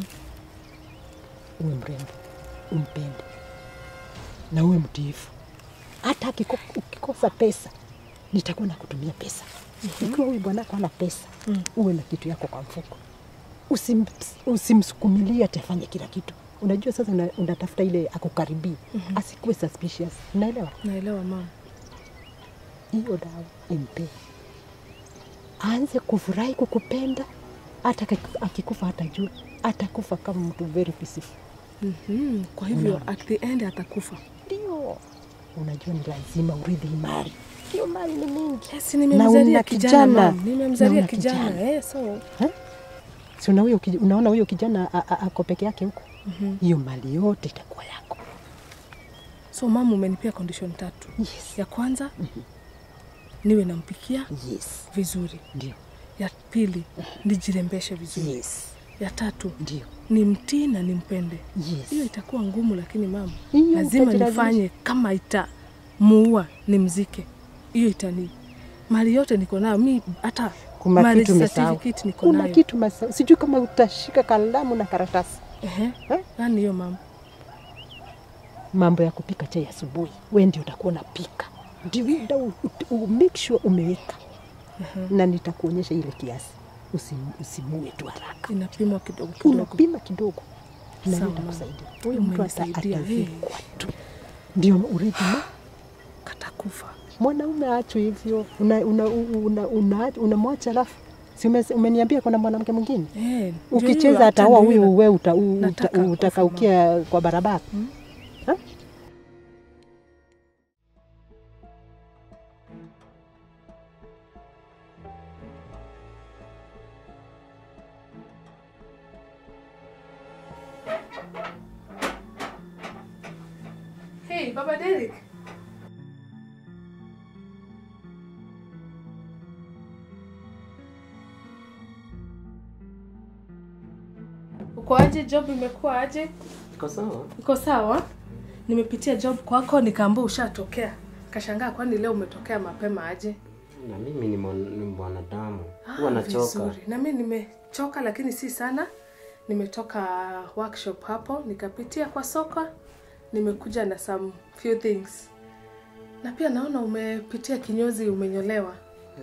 E: uwe mrembo umpende na uwe mtiifu hata akiko- ukikosa pesa nitakuwa na kutumia pesa ikiwa huyu bwanako ana pesa uwe na kitu yako kwa mfuko Usim, usimsukumilie ati afanye kila kitu unajua sasa una, unatafuta ile akukaribia asikuwe suspicious unaelewa
A: naelewa mama
E: hiyo dawa impe aanze kufurahi kukupenda hata aki- akikufa hatajua atakufa kama mtu very peaceful
A: mm-hmm. kwa hivyo at the end atakufa
E: ndio unajua ni lazima urithi mali hiyo mali ni mingi
A: yes,
E: Na
A: nimemzalia
E: una
A: kijana
E: kijana.
A: mam
E: Na
A: nimemzalia
E: una
A: kijana
E: kijana.
A: eh, so
E: si una huyo kij- unaona huyo kijana a- a- ako peke yake huko hiyo mali yote itakuwa yako
A: so mama umenipia condition tatu
E: yes.
A: ya kwanza niwe nampikia
E: yes
A: vizuri
E: ndio
A: ya pili nijirembeshe vizuri
E: yes
A: ya tatu
E: ndio
A: ni mtii na nimpende
E: yes
A: hiyo itakuwa ngumu lakini mama
E: Hiyo
A: lazima
E: utajilazimisha.
A: nifanye kama itamuua nimzike hiyo itani mali yote niko nayo mi hata
E: kuna
A: marriage
E: kitu umesahau
A: certificate niko
E: kuna
A: nayo
E: kitu umesahau sijui kama utashika kalamu na karatasi
A: Ehe.
E: Eh?
A: Yaani hiyo mama
E: mambo ya kupika chai asubuhi, we ndio utakuwa unapika, ndio muda u- u- u- make sure umeweka na nitakuonyesha ile kiasi, Usim- usimue tu haraka,
A: inapimwa kidogo kidogo
E: unapima kidogo na
A: Sawa,
E: hiyo
A: mama.
E: itakusaidia. Huyo mtu ata-
A: Umenisaidia,
E: atazikwa tu, ndio urithi ma
A: katakufa
E: mwanaume achwe hivyo, unamwacha una, una, una, unamwacha alafu si ume- umeniambia kuna mwanamke mwingine
A: Eh, ndio hiyo,
E: ukicheza
A: hata
E: ataoa
A: ndio hiyo
E: huyu, we uta, u- uta,
A: nataka akufe,
E: utakaukia kwa barabara Ha?
A: Hey, Baba Derek. Uko aje? Job imekuwa aje?
B: Iko sawa?
A: Iko sawa? Nimepitia job kwako nikaambia ushatokea. Kashangaa kwani leo umetokea mapema aje?
B: Na mimi ni mwan- ni mwanadamu,
A: Ah,
B: huwa nachoka.
A: vizuri. Na mimi nimechoka lakini si sana. Nimetoka workshop hapo nikapitia kwa soko, nimekuja na some few things. Na pia naona umepitia kinyozi, umenyolewa.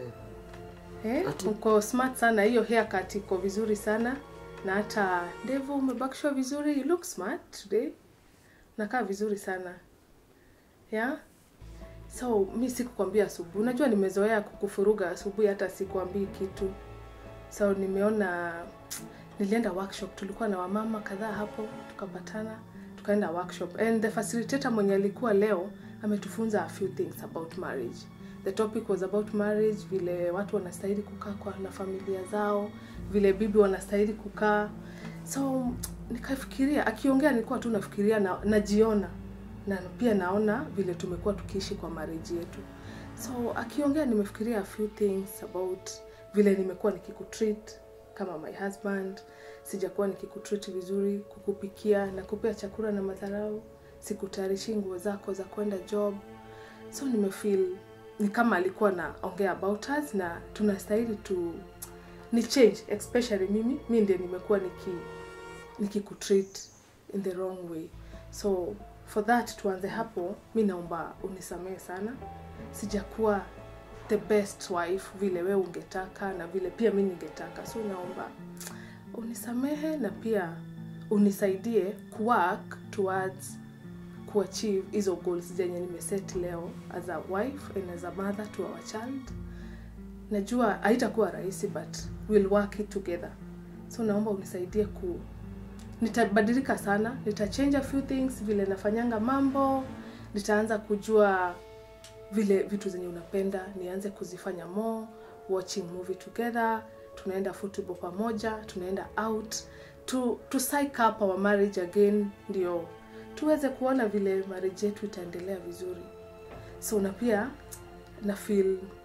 A: Eh,
B: Ati-
A: uko smart sana, hiyo haircut iko vizuri sana na hata ndevu umebakishwa vizuri. You look smart today, nakaa vizuri sana yeah? So mi sikukwambia asubuhi, unajua nimezoea kukufuruga asubuhi, hata sikuambii kitu. So nimeona nilienda workshop, tulikuwa na wamama kadhaa hapo, tukapatana tukaenda workshop and the facilitator mwenye alikuwa leo ametufunza a few things about marriage. The topic was about marriage, vile watu wanastahili kukaa kwa na familia zao, vile bibi wanastahili kukaa. So nikafikiria, akiongea nilikuwa tu nafikiria na, najiona na pia naona vile tumekuwa tukiishi kwa marriage yetu. So akiongea nimefikiria a few things about vile nimekuwa nikikutreat kama my husband, sijakuwa nikikutreat vizuri, kukupikia na kupea chakula na madharau, sikutayarishi nguo zako za kwenda job. So nimefeel ni kama alikuwa naongea about us na tunastahili tu ni change especially mimi mi ndiye nimekuwa niki nikikutreat in the wrong way so for that tuanze hapo mi naomba unisamehe sana sijakuwa the best wife vile we ungetaka na vile pia mi ningetaka so naomba unisamehe na pia unisaidie kuwork towards kuachieve hizo goals zenye nimeset leo as a wife and as a mother to our child najua haitakuwa rahisi but we'll work it together so naomba unisaidie ku nitabadilika sana nitachange a few things vile nafanyanga mambo nitaanza kujua vile vitu zenye unapenda nianze kuzifanya more watching movie together tunaenda football pamoja tunaenda out to, to psych up our marriage again ndio tuweze kuona vile marriage yetu itaendelea vizuri so na pia na feel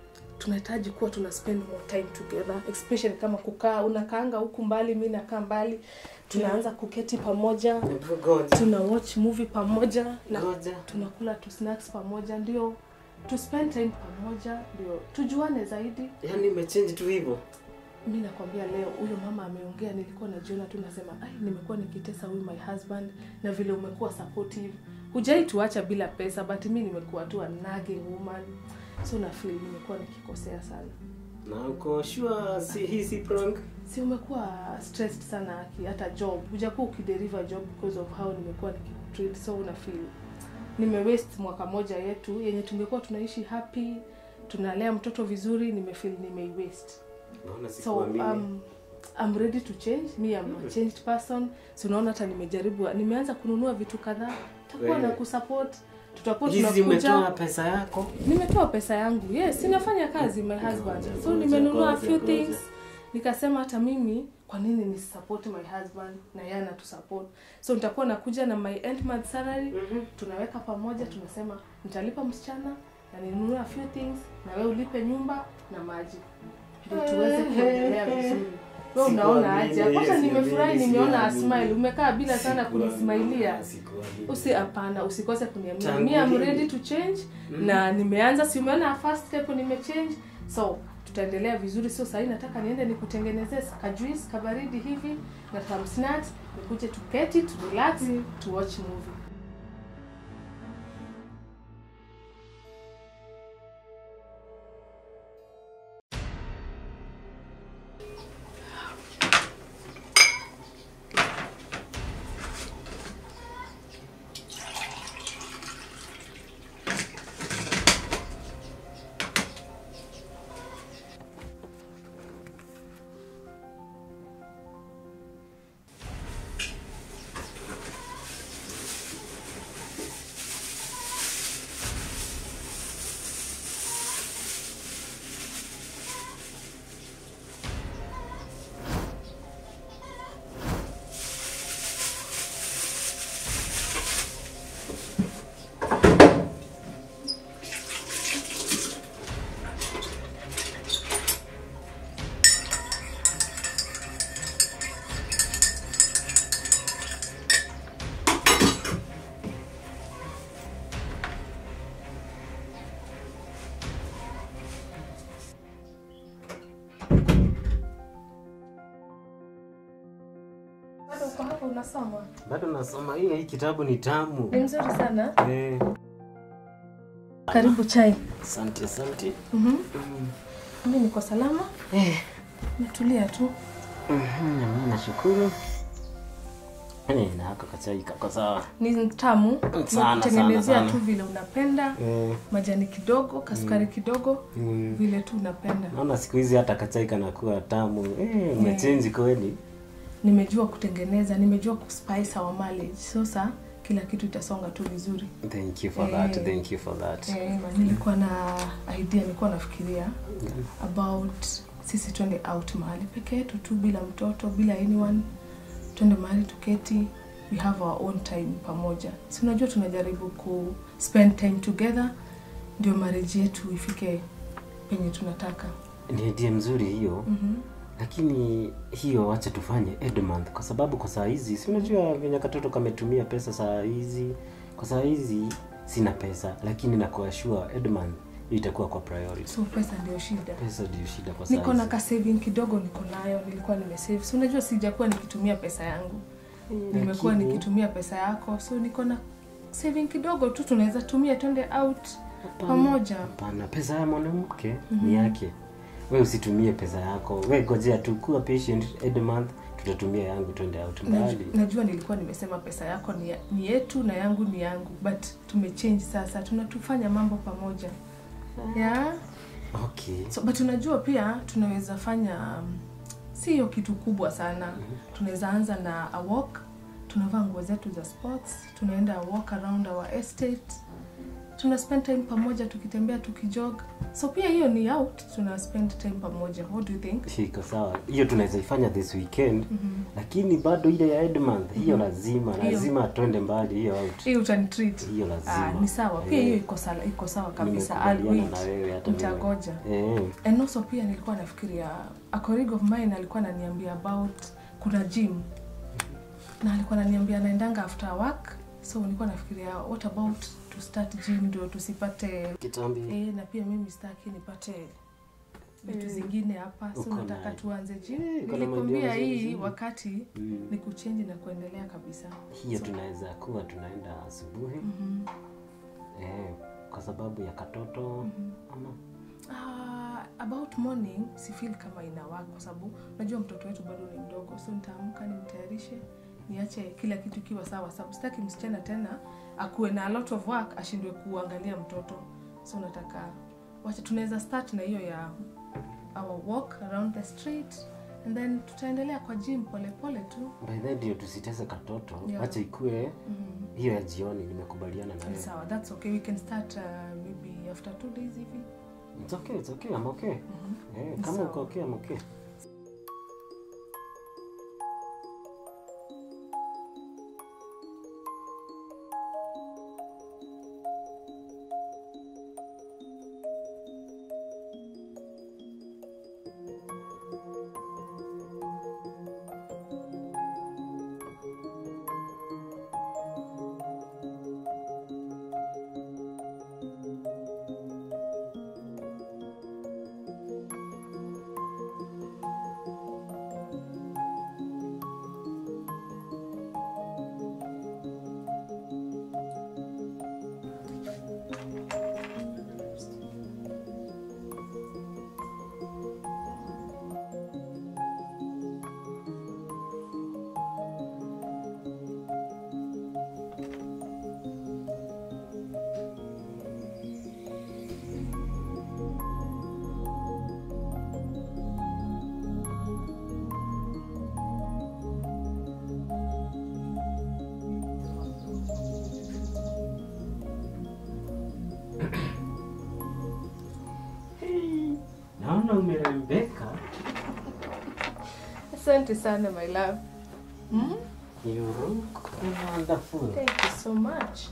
A: tunahitaji kuwa tuna spend more time together especially kama kukaa unakaanga huku mbali mi nakaa mbali tunaanza kuketi pamoja
B: Hebu Ngoja.
A: tuna watch movie pamoja na
B: Ngoja.
A: tunakula tu snacks pamoja ndio tu spend time pamoja ndio tujuane zaidi
B: Yaani umechange tu hivyo.
A: mi nakwambia leo huyo mama ameongea nilikuwa najiona tu nasema ai nimekuwa nikitesa huyu my husband na vile umekuwa supportive hujai tuacha bila pesa but mi nimekuwa tu a nagging woman so na feel nimekuwa nikikosea sana
B: Na uko sure si hii si prank?
A: si umekuwa stressed sana aki hata job hujakuwa ukideliver job because of how nimekuwa nikikutreat so una feel nime waste mwaka moja yetu yenye tungekuwa tunaishi happy tunalea mtoto vizuri nimefeel nimei waste
B: Naona
A: so
B: sikuamini.
A: um, I'm ready to change me I'm a changed person so unaona hata nimejaribu nimeanza kununua vitu kadhaa takuwa na
B: Wewe.
A: kusupport tutakuwa
B: Hizi umetoa
A: tunakuja
B: pesa yako?
A: nimetoa pesa yangu yes ninafanya kazi my husband
B: Ngoja,
A: so
B: ngoja,
A: nimenunua a
B: ngoja,
A: few
B: ngoja.
A: things nikasema hata mimi kwa nini nisisupport my husband na yeye anatusupport so nitakuwa nakuja na my end month salary
B: Mhm.
A: tunaweka pamoja tunasema nitalipa msichana na ninunue a few things na wewe ulipe nyumba na maji ndio tuweze kuendelea vizuri wewe unaona aje
B: Sikuamini,
A: kwanza
B: yes,
A: nimefurahi
B: yes,
A: nimeona a
B: yes,
A: smile umekaa bila sana
B: Sikuamini,
A: kunismailia
B: sikuamini.
A: usi hapana usikose kuniambia
B: Tangu
A: mi am
B: lini?
A: ready to change
B: Mhm.
A: na nimeanza si umeona first step nimechange so tutaendelea vizuri sio sahii nataka niende nikutengenezee kajuice kabaridi hivi na some snacks nikuje tuketi tu relax to watch movie bado uko hapo unasoma
B: Bado nasoma hii hii kitabu ni tamu.
A: ni mzuri sana
B: Eh,
A: karibu chai
B: asante asante.
A: mm-hmm.
B: Mm.
A: mi niko salama
B: Eh,
A: natulia tu
B: mhm, na mimi nashukuru. Eh, na haka kachai kako sawa.
A: ni tamu
B: sana,
A: kutengenezea
B: sana.
A: tu vile unapenda
B: Eh,
A: majani kidogo kasukari kidogo
B: mm.
A: vile tu unapenda
B: Naona siku hizi hata kachai kanakuwa tamu. Eh, umechange kweli.
A: nimejua kutengeneza nimejua kuspice our marriage sasa kila kitu itasonga tu vizuri
B: Thank you for that.
A: Eh.
B: Thank you for that.
A: eh, ma- nilikuwa na idea nilikuwa nafikiria about sisi twende out mahali peke yetu tu bila mtoto bila anyone twende mahali tuketi we have our own time pamoja si unajua tunajaribu ku spend time together ndio marriage yetu ifike penye tunataka
B: Ni idea mzuri hiyo.
A: mm-hmm.
B: lakini hiyo wacha tufanye Edmonth kwa sababu kwa saa hizi si unajua venye katoto kametumia pesa saa hizi kwa saa hizi sina pesa lakini nakuashua Edmonth hiyo itakuwa kwa priority
A: so pesa ndio shida
B: pesa ndio shida kwa saa
A: niko na
B: hizi
A: ka saving kidogo niko nayo nilikuwa nimesave si unajua sijakuwa nikitumia pesa yangu nimekuwa
B: Lakini-
A: nikitumia pesa yako so niko na saving kidogo tu tunaweza tumia twende out
B: Hapana.
A: pamoja
B: hapana pesa ya mwanamke ni yake we usitumie pesa yako we gojea tu kuwa patient Edmonth tutatumia yangu twende out mbali
A: Najua, najua nilikuwa nimesema pesa yako ni, ya- ni yetu na yangu ni yangu but tumechange sasa tunatufanya mambo pamoja yeah?
B: okay
A: so, but unajua pia tunaweza fanya um, si hiyo kitu kubwa sana tunaweza anza na a walk tunavaa nguo zetu za sports tunaenda a walk around our estate tuna spend time pamoja tukitembea tukijog so pia hiyo ni out tuna spend time pamoja what do you think
B: iko sawa hiyo tunaweza ifanya this weekend lakini bado ile ya Edmonth hiyo lazima
A: Hiyo.
B: lazima twende mbali hiyo out
A: hii utanitreat
B: hiyo
A: ah,
B: lazima
A: ni sawa pia
B: Eh,
A: hiyo iko sawa iko sawa kabisa I'll
B: nimekubaliana
A: wait.
B: na wewe hata mimi.
A: nitagoja
B: eh
A: and also pia nilikuwa nafikiria a colleague of mine alikuwa ananiambia about kuna gym na alikuwa ananiambia anaendanga after work so nilikuwa nafikiria what about to start gym ndio tusipate
B: kitambi
A: eh, na pia mimi sitaki nipate vitu zingine hapa so
B: Uko
A: nataka
B: nayo.
A: tuanze gym
B: Eh, uko na
A: nilikwambia
B: idea nzuri
A: hii
B: sana.
A: wakati
B: Mm.
A: ni kuchenji na kuendelea kabisa
B: hiyo tunaweza kuwa tunaenda asubuhi
A: Mhm.
B: eh, kwa sababu ya katoto ama
A: Ah, about morning si feel kama ina work kwa sababu unajua mtoto wetu bado ni mdogo so nitaamka nimtayarishe niache kila kitu kiwa sawa sababu sitaki msichana tena akuwe na a lot of work ashindwe kuangalia mtoto so nataka wacha tunaweza start na hiyo ya our walk around the street and then tutaendelea kwa gym polepole tu
B: by then ndio tusitese katoto
A: Yeah.
B: wacha ikue
A: Mhm.
B: hiyo ya jioni nimekubaliana na
A: Ni
B: wewe
A: sawa that's okay we can start uh, maybe after two days hivi
B: it's okay it's okay I'm okay
A: Mhm.
B: eh,
A: Ni
B: kama
A: sawa.
B: uko okay I'm okay naona umerembeka
A: asante sana my love mm?
B: you look wonderful
A: Thank you so much.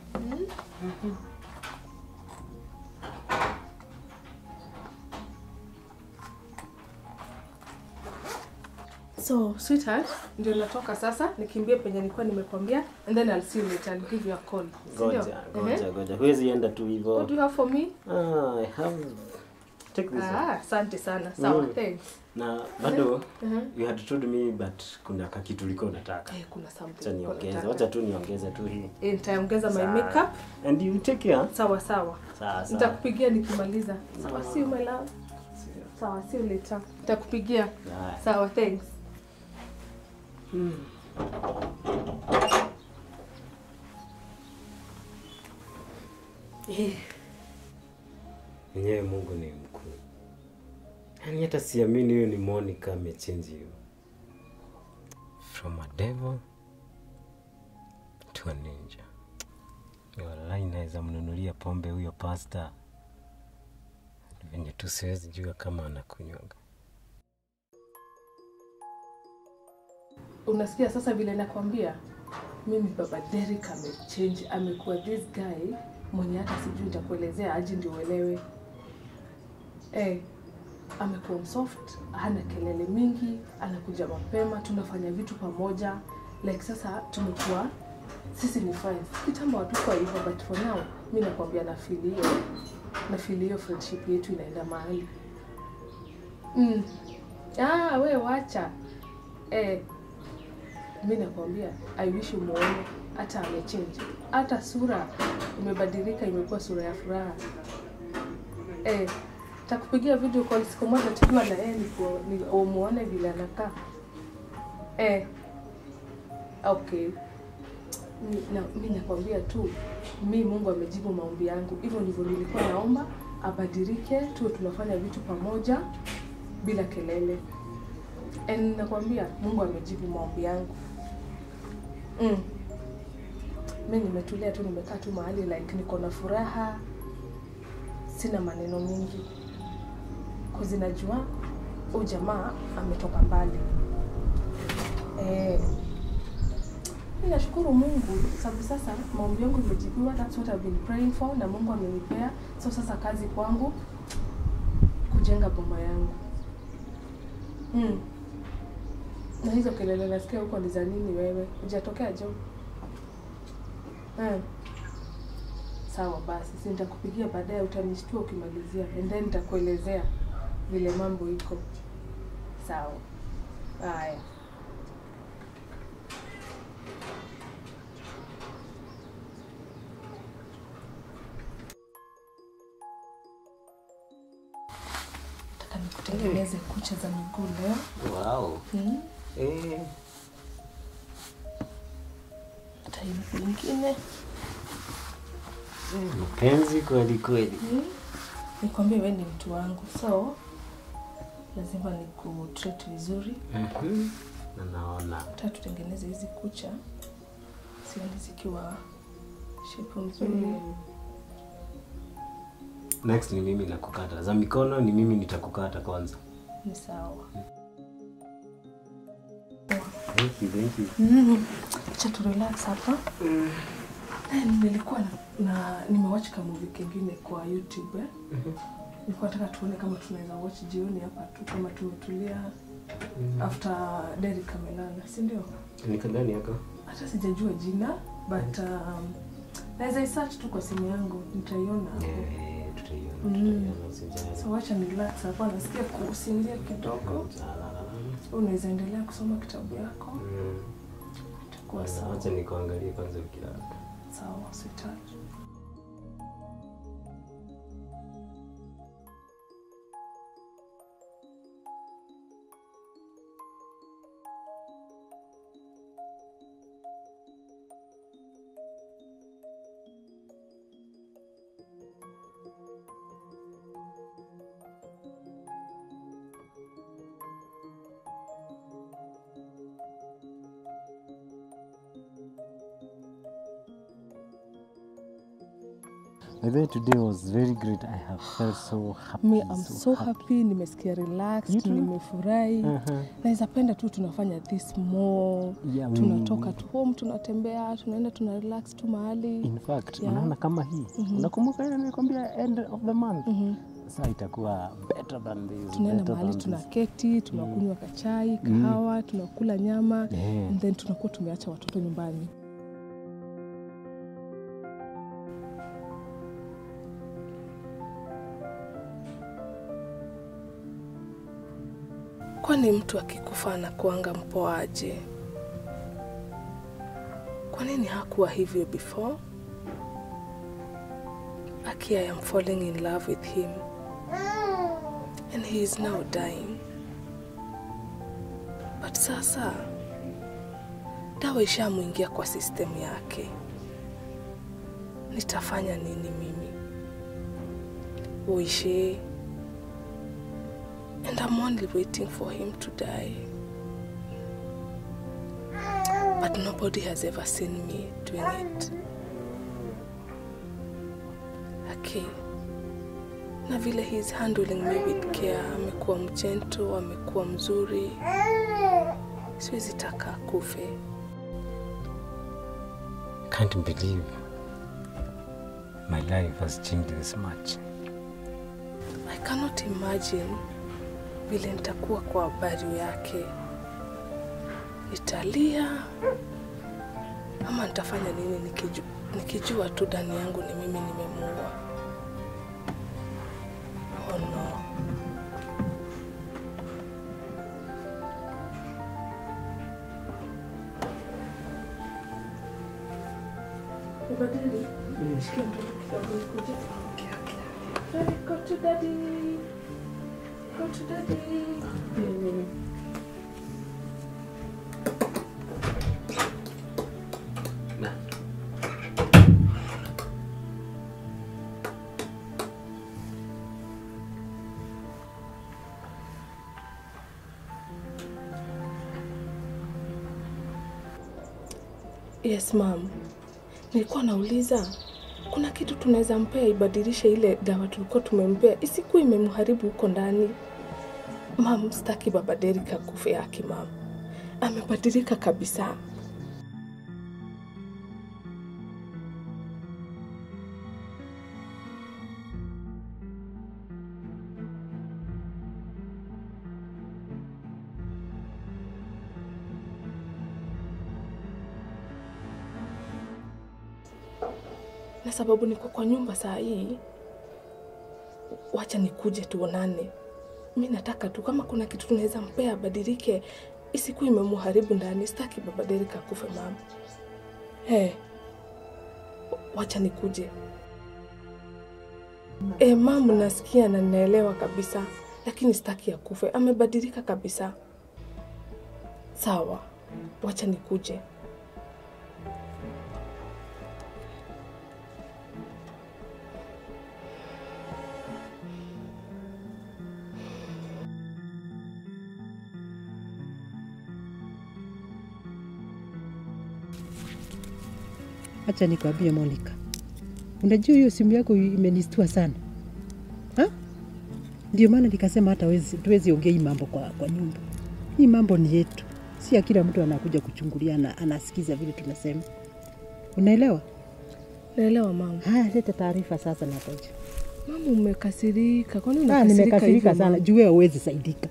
A: So, sweetheart, ndio natoka sasa, nikimbie penye nilikuwa nimekwambia and then I'll see you later. I'll give you a call. Si ndio?
B: goja
A: Ehe.
B: goja goja huwezi enda tu
A: What
B: hivyo
A: do you have for me?
B: ah, I have take this one.
A: Ah, asante sana. Sawa,
B: Mm.
A: thanks.
B: na bado
A: Mhm.
B: you had told me but kuna kakitu ulikuwa unataka
A: Eh, kuna something.
B: acha
A: nilikuwa
B: niongeze
A: nataka.
B: wacha tu niongeze tu hii
A: Eh, nitaongeza my
B: Sawa.
A: makeup.
B: and you take care
A: Sawa sawa.
B: sawa sawa
A: Nitakupigia nikimaliza. Sawa, see you my love. Sawa, see you later. Nitakupigia.
B: Haya.
A: Sawa, thanks. Eh,
B: mwenyewe mungu ni mkuu yaani hata siamini huyo ni monica amechange you from a devil to a ninja walai naweza mnunulia pombe huyo pasta venye tu siwezi jua kama anakunywaga
A: unasikia sasa vile nakwambia mimi baba Derek amechange amekuwa this guy mwenye hata sijui nitakuelezea aje ndio uelewe eh, amekuwa msoft hana kelele mingi anakuja mapema tunafanya vitu pamoja like sasa tumekuwa sisi ni friends kitambo hatukuwa hivyo but for now mi nakwambia na feel hiyo na feel hiyo friendship yetu inaenda mahali mm. ah, we wacha eh, mi nakwambia i wish umuone hata amechange hata sura imebadilika imekuwa sura ya furaha eh, takupigia video call siku moja tukiwa na yeye niko- ni- umuone vile anakaa eh, okay Mi- na, mi nakwambia tu mi mungu amejibu maombi yangu hivyo ndivyo nilikuwa naomba abadilike tuwe tunafanya vitu pamoja bila kelele And nakwambia mungu amejibu maombi yangu mm. mi nimetulia tu nimekaa tu mahali like niko na furaha sina maneno mingi kuzinajua huu jamaa ametoka mbali eh, mi nashukuru mungu sababu sasa maombi yangu imejibiwa that's what I've been praying for na mungu amenipea so sasa kazi kwangu kujenga boma yangu mm. na hizo kelele nasikia huko ni za nini wewe hujatokea jo mm. sawa basi si nitakupigia baadaye utanishtua ukimalizia and then nitakuelezea vile mambo iko sawa haya taka nikutengeneze kucha za miguu leo
B: Wow.
A: mm.
B: Eh,
A: hata hivi ingine
B: mpenzi kweli kweli.
A: mm. nikwambie we ni mtu wangu so lazima nikutreat vizuri
B: Mhm. Na naona
A: hata tutengeneze hizi kucha sioni zikiwa shepu nzuri
B: next ni mimi nakukata. Za mikono ni mimi nitakukata kwanza.
A: ni sawa
B: Thank you, thank you.
A: Mm. Acha tu relax hapa. Eh, nilikuwa na, na nimewatch ka movie kingine kwa YouTube eh. Nilikuwa nataka tuone kama tunaweza watch jioni hapa tu kama tumetulia after Derrick amelala, si ndio?
B: Ni kagani yako?
A: Hata sijajua jina but um, naweza isearch tu kwa simu yangu nitaiona hapo.
B: Eh, tutaiona,
A: Mm.
B: tutaiona usijali.
A: So wacha ni relax hapa, nasikia kusinzia kidogo. Unaweza endelea kusoma kitabu yako,
B: Mm.
A: itakuwa sawa.
B: Acha nikuangalie kwanza ukilala.
A: Sawa, sweetheart.
B: I think today was very great. I have felt so happy.
A: Me, I'm so happy, nimesikia
B: You
A: relaxed,
B: too?
A: nimefurahi.
B: Uh-huh.
A: Naweza penda tu tunafanya this more.
B: Yeah, we-
A: Tunatoka tu home, tunatembea, tunaenda tuna relax tu mahali.
B: In fact,
A: Yeah.
B: unaona kama hii. Unakumbuka ile nilikwambia end of the month? Sasa itakuwa better than this.
A: Tunaenda
B: better
A: mahali
B: than this.
A: tunaketi, tunakunywa kachai, kahawa, tunakula nyama
B: Yeah.
A: and then tunakuwa tumeacha watoto nyumbani. Kwani mtu akikufa anakuanga mpoaje? Kwa nini hakuwa hivyo before? Aki, I am falling in love with him and he is now dying. But sasa dawa ishamwingia kwa system yake, nitafanya nini mimi? Uishi and I'm only waiting for him to die. But nobody has ever seen me doing it. Okay. Na vile he's handling me with care, amekuwa mjento, amekuwa mzuri. Siwezi taka akufe.
B: Can't believe my life has changed this much.
A: I cannot imagine vile nitakuwa kwa habari yake. Nitalia ama nitafanya nini nikiju, nikijua tu ndani yangu ni mimi nimemuua. Oh no. Ubadili. Shikia mtoto kidogo nikuje. Hey, go to daddy. Go to daddy.
B: Na.
A: Yes, ma'am. nilikuwa nauliza kuna kitu tunaweza mpea ibadilishe ile dawa tulikuwa tumempea isikuwa imemharibu huko ndani. Mam, sitaki baba Derek akufe yake mam, amebadilika kabisa. na sababu niko kwa nyumba saa hii, wacha nikuje tuonane. Mi nataka tu kama kuna kitu tunaweza mpea abadilike, isikuwa imemuharibu ndani. Sitaki baba Derek akufe mama. Hey, wacha nikuje. E, mamu, nasikia na ninaelewa kabisa, lakini sitaki akufe. Amebadilika kabisa. Sawa, wacha nikuje.
E: Acha nikwambie Monica, unajua hiyo simu yako imenistua sana ha? Ndio maana nikasema hata wezi, tuwezi ongea hii mambo kwa, kwa nyumba. Hii mambo ni yetu, si ya kila mtu anakuja kuchungulia na anasikiza vile tunasema. Unaelewa?
A: Naelewa mama.
E: Haya, leta taarifa sasa na koja.
A: Mama, umekasirika. Kwani
E: Ah,
A: unakasirika
E: nimekasirika
A: hivyo,
E: sana
A: mama?
E: juu wewe huwezi saidika.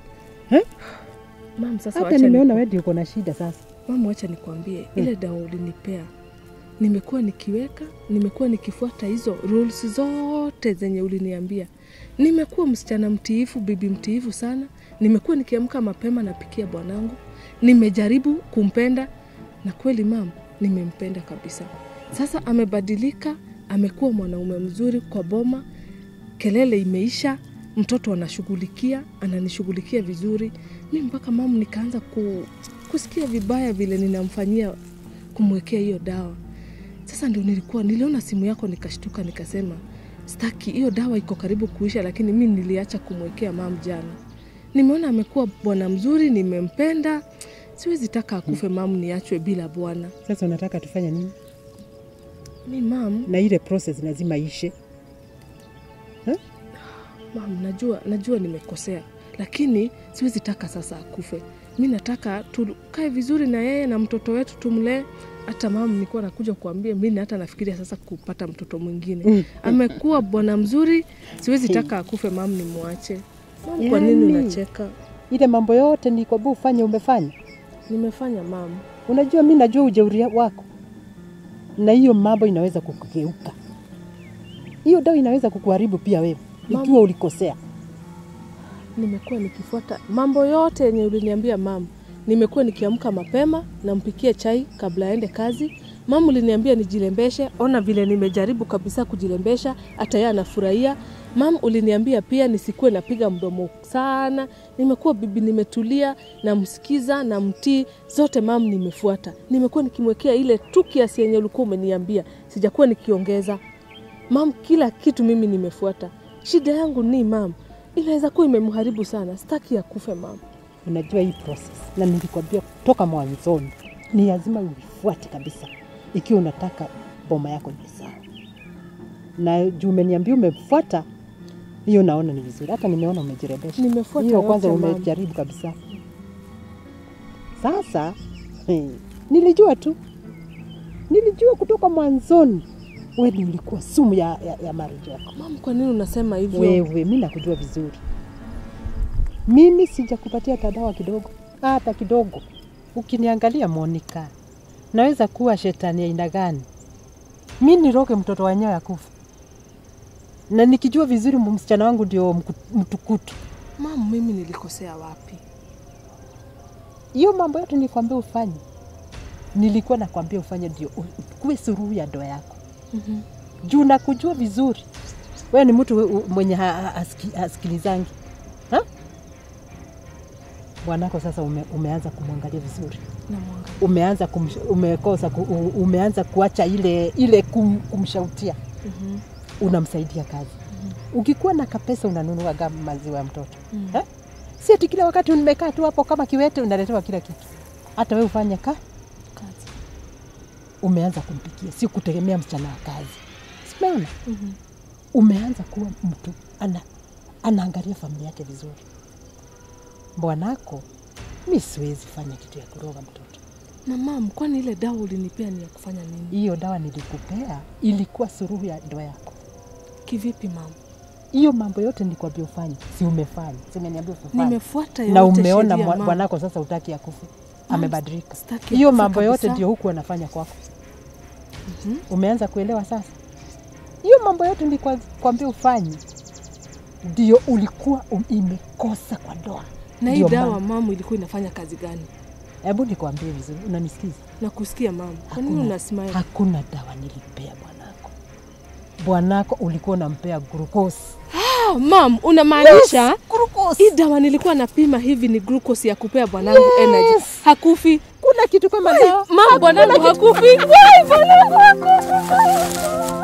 A: Mama, sasa
E: Hata
A: wacha
E: nimeona
A: niku-
E: wewe ndio uko na shida sasa.
A: Mama, wacha nikwambie, ile dawa ulinipea nimekuwa nikiweka, nimekuwa nikifuata hizo rules zote zenye uliniambia. Nimekuwa msichana mtiifu, bibi mtiifu sana. Nimekuwa nikiamka mapema, napikia bwanangu. Nimejaribu kumpenda na kweli mam, nimempenda kabisa. Sasa amebadilika, amekuwa mwanaume mzuri kwa boma, kelele imeisha, mtoto anashughulikia, ananishughulikia vizuri. Mi mpaka mamu nikaanza ku, kusikia vibaya vile ninamfanyia kumwekea hiyo dawa. Sasa ndio nilikuwa niliona simu yako nikashtuka, nikasema staki, hiyo dawa iko karibu kuisha, lakini mi niliacha kumwekea mam jana. Nimeona amekuwa bwana mzuri, nimempenda, siwezi taka akufe mamu, niachwe bila bwana.
E: Sasa unataka tufanye nini?
A: Mi mam,
E: Na ile process lazima ishe.
A: mam, najua najua nimekosea, lakini siwezi taka sasa akufe. Mi nataka tukae vizuri na yeye na mtoto wetu tumlee. Hata mama, nilikuwa nakuja kuambia mi hata nafikiria sasa kupata mtoto mwingine. Amekuwa bwana mzuri, siwezi taka akufe mam, nimwache. Mam, kwa nini
E: Yaani.
A: unacheka?
E: Ile mambo yote ni kwa ufanye umefanya.
A: Nimefanya mam.
E: Unajua, mi najua ujeuri wako, na hiyo mambo inaweza kukugeuka. Hiyo dawa inaweza kukuharibu pia wewe
A: Mama.
E: ikiwa ulikosea.
A: nimekuwa nikifuata mambo yote yenye uliniambia mam. Nimekuwa nikiamka mapema, nampikia chai kabla aende kazi. Mam uliniambia nijilembeshe, ona vile nimejaribu kabisa kujilembesha, hata yeye anafurahia. Mam uliniambia pia nisikuwe napiga mdomo sana. Nimekuwa bibi, nimetulia, namsikiza, namtii, zote mam nimefuata. Nimekuwa nikimwekea ile tu kiasi yenye ulikuwa umeniambia, sijakuwa nikiongeza. Mam, kila kitu mimi nimefuata. Shida yangu ni mam, inaweza kuwa imemharibu sana. Sitaki akufe mam.
E: Unajua hii process, na nilikwambia toka mwanzoni, ni lazima uifuate kabisa ikiwa unataka boma yako iwe sawa. Na juu umeniambia umefuata hiyo, naona ni vizuri. Hata nimeona umejirebesha
A: Nimefuata
E: hiyo, kwanza
A: yote, mama.
E: umejaribu kabisa. Sasa hey, nilijua tu, nilijua kutoka mwanzoni wewe ndio ulikuwa sumu ya, ya, ya marriage yako.
A: Mam, kwa nini unasema hivyo?
E: Wewe, mi nakujua vizuri. Mimi sijakupatia tadawa kidogo, hata kidogo. Ukiniangalia Monica, naweza kuwa shetani aina gani? Mi niroge mtoto wenyewe akufa, na nikijua vizuri msichana wangu ndio mku- mtukutu.
A: Mam, mimi nilikosea wapi?
E: Hiyo mambo yote nilikwambia ufanye, nilikuwa nakwambia ufanye ndio u- kuwe suruhu ya ndoa yako
A: Mhm.
E: juu nakujua vizuri. Wewe ni mtu u- mwenye ha- ha- hasiki- hasikilizangi ha? Bwanako sasa ume, umeanza kumwangalia vizuri,
A: Namwangalia.
E: umeanza kumsh, umekosa ku, u- umeanza kuacha ile ile kum, kumshautia,
A: Mhm.
E: unamsaidia kazi. Ukikuwa na kapesa unanunua ga maziwa ya mtoto
A: Mhm.
E: ha? Si ati kila wakati umekaa tu hapo kama kiwete unaletewa kila kitu. Hata wewe ufanye ka
A: Kazi.
E: umeanza kumpikia, si kutegemea msichana wa kazi. Simeona umeanza kuwa mtu ana, anaangalia familia yake vizuri. Bwanako, mi siwezi fanya kitu ya kuroga mtoto.
A: Na mam, kwani ile dawa ulinipea ni ya kufanya nini?
E: Hiyo dawa nilikupea ilikuwa suruhu ya ndoa yako.
A: Kivipi mam?
E: Hiyo mambo yote nilikwambia ufanye, si umefanya? Si umeniambia ufanye?
A: Nimefuata yote
E: na umeona
A: sheria,
E: mwa-
A: mam.
E: bwanako sasa utaki akufe, amebadilika.
A: sitaki
E: Hiyo
A: akufe
E: mambo yote
A: kabisa.
E: ndio huku anafanya kwako. Umeanza kuelewa sasa? Hiyo mambo yote nilikwambia ufanye, ndio ulikuwa um- imekosa kwa ndoa.
A: Na hii
E: Ndio
A: dawa
E: maana-
A: mamu ilikuwa inafanya kazi gani?
E: Hebu nikwambie vizuri, unanisikiza?
A: Na kusikia mamu, kwa nini
E: Hakuna-
A: una smile?
E: Hakuna dawa nilipea bwanako. Bwanako ulikuwa unampea glucose.
A: Ah, mam, unamaanisha
E: Glucose.
A: hii dawa nilikuwa napima hivi ni glucose ya kupea bwanangu energy. Hakufi.
E: Kuna kitu kama dawa.
A: Mam, bwanangu hakufi.
E: Wai, bwanangu hakufa.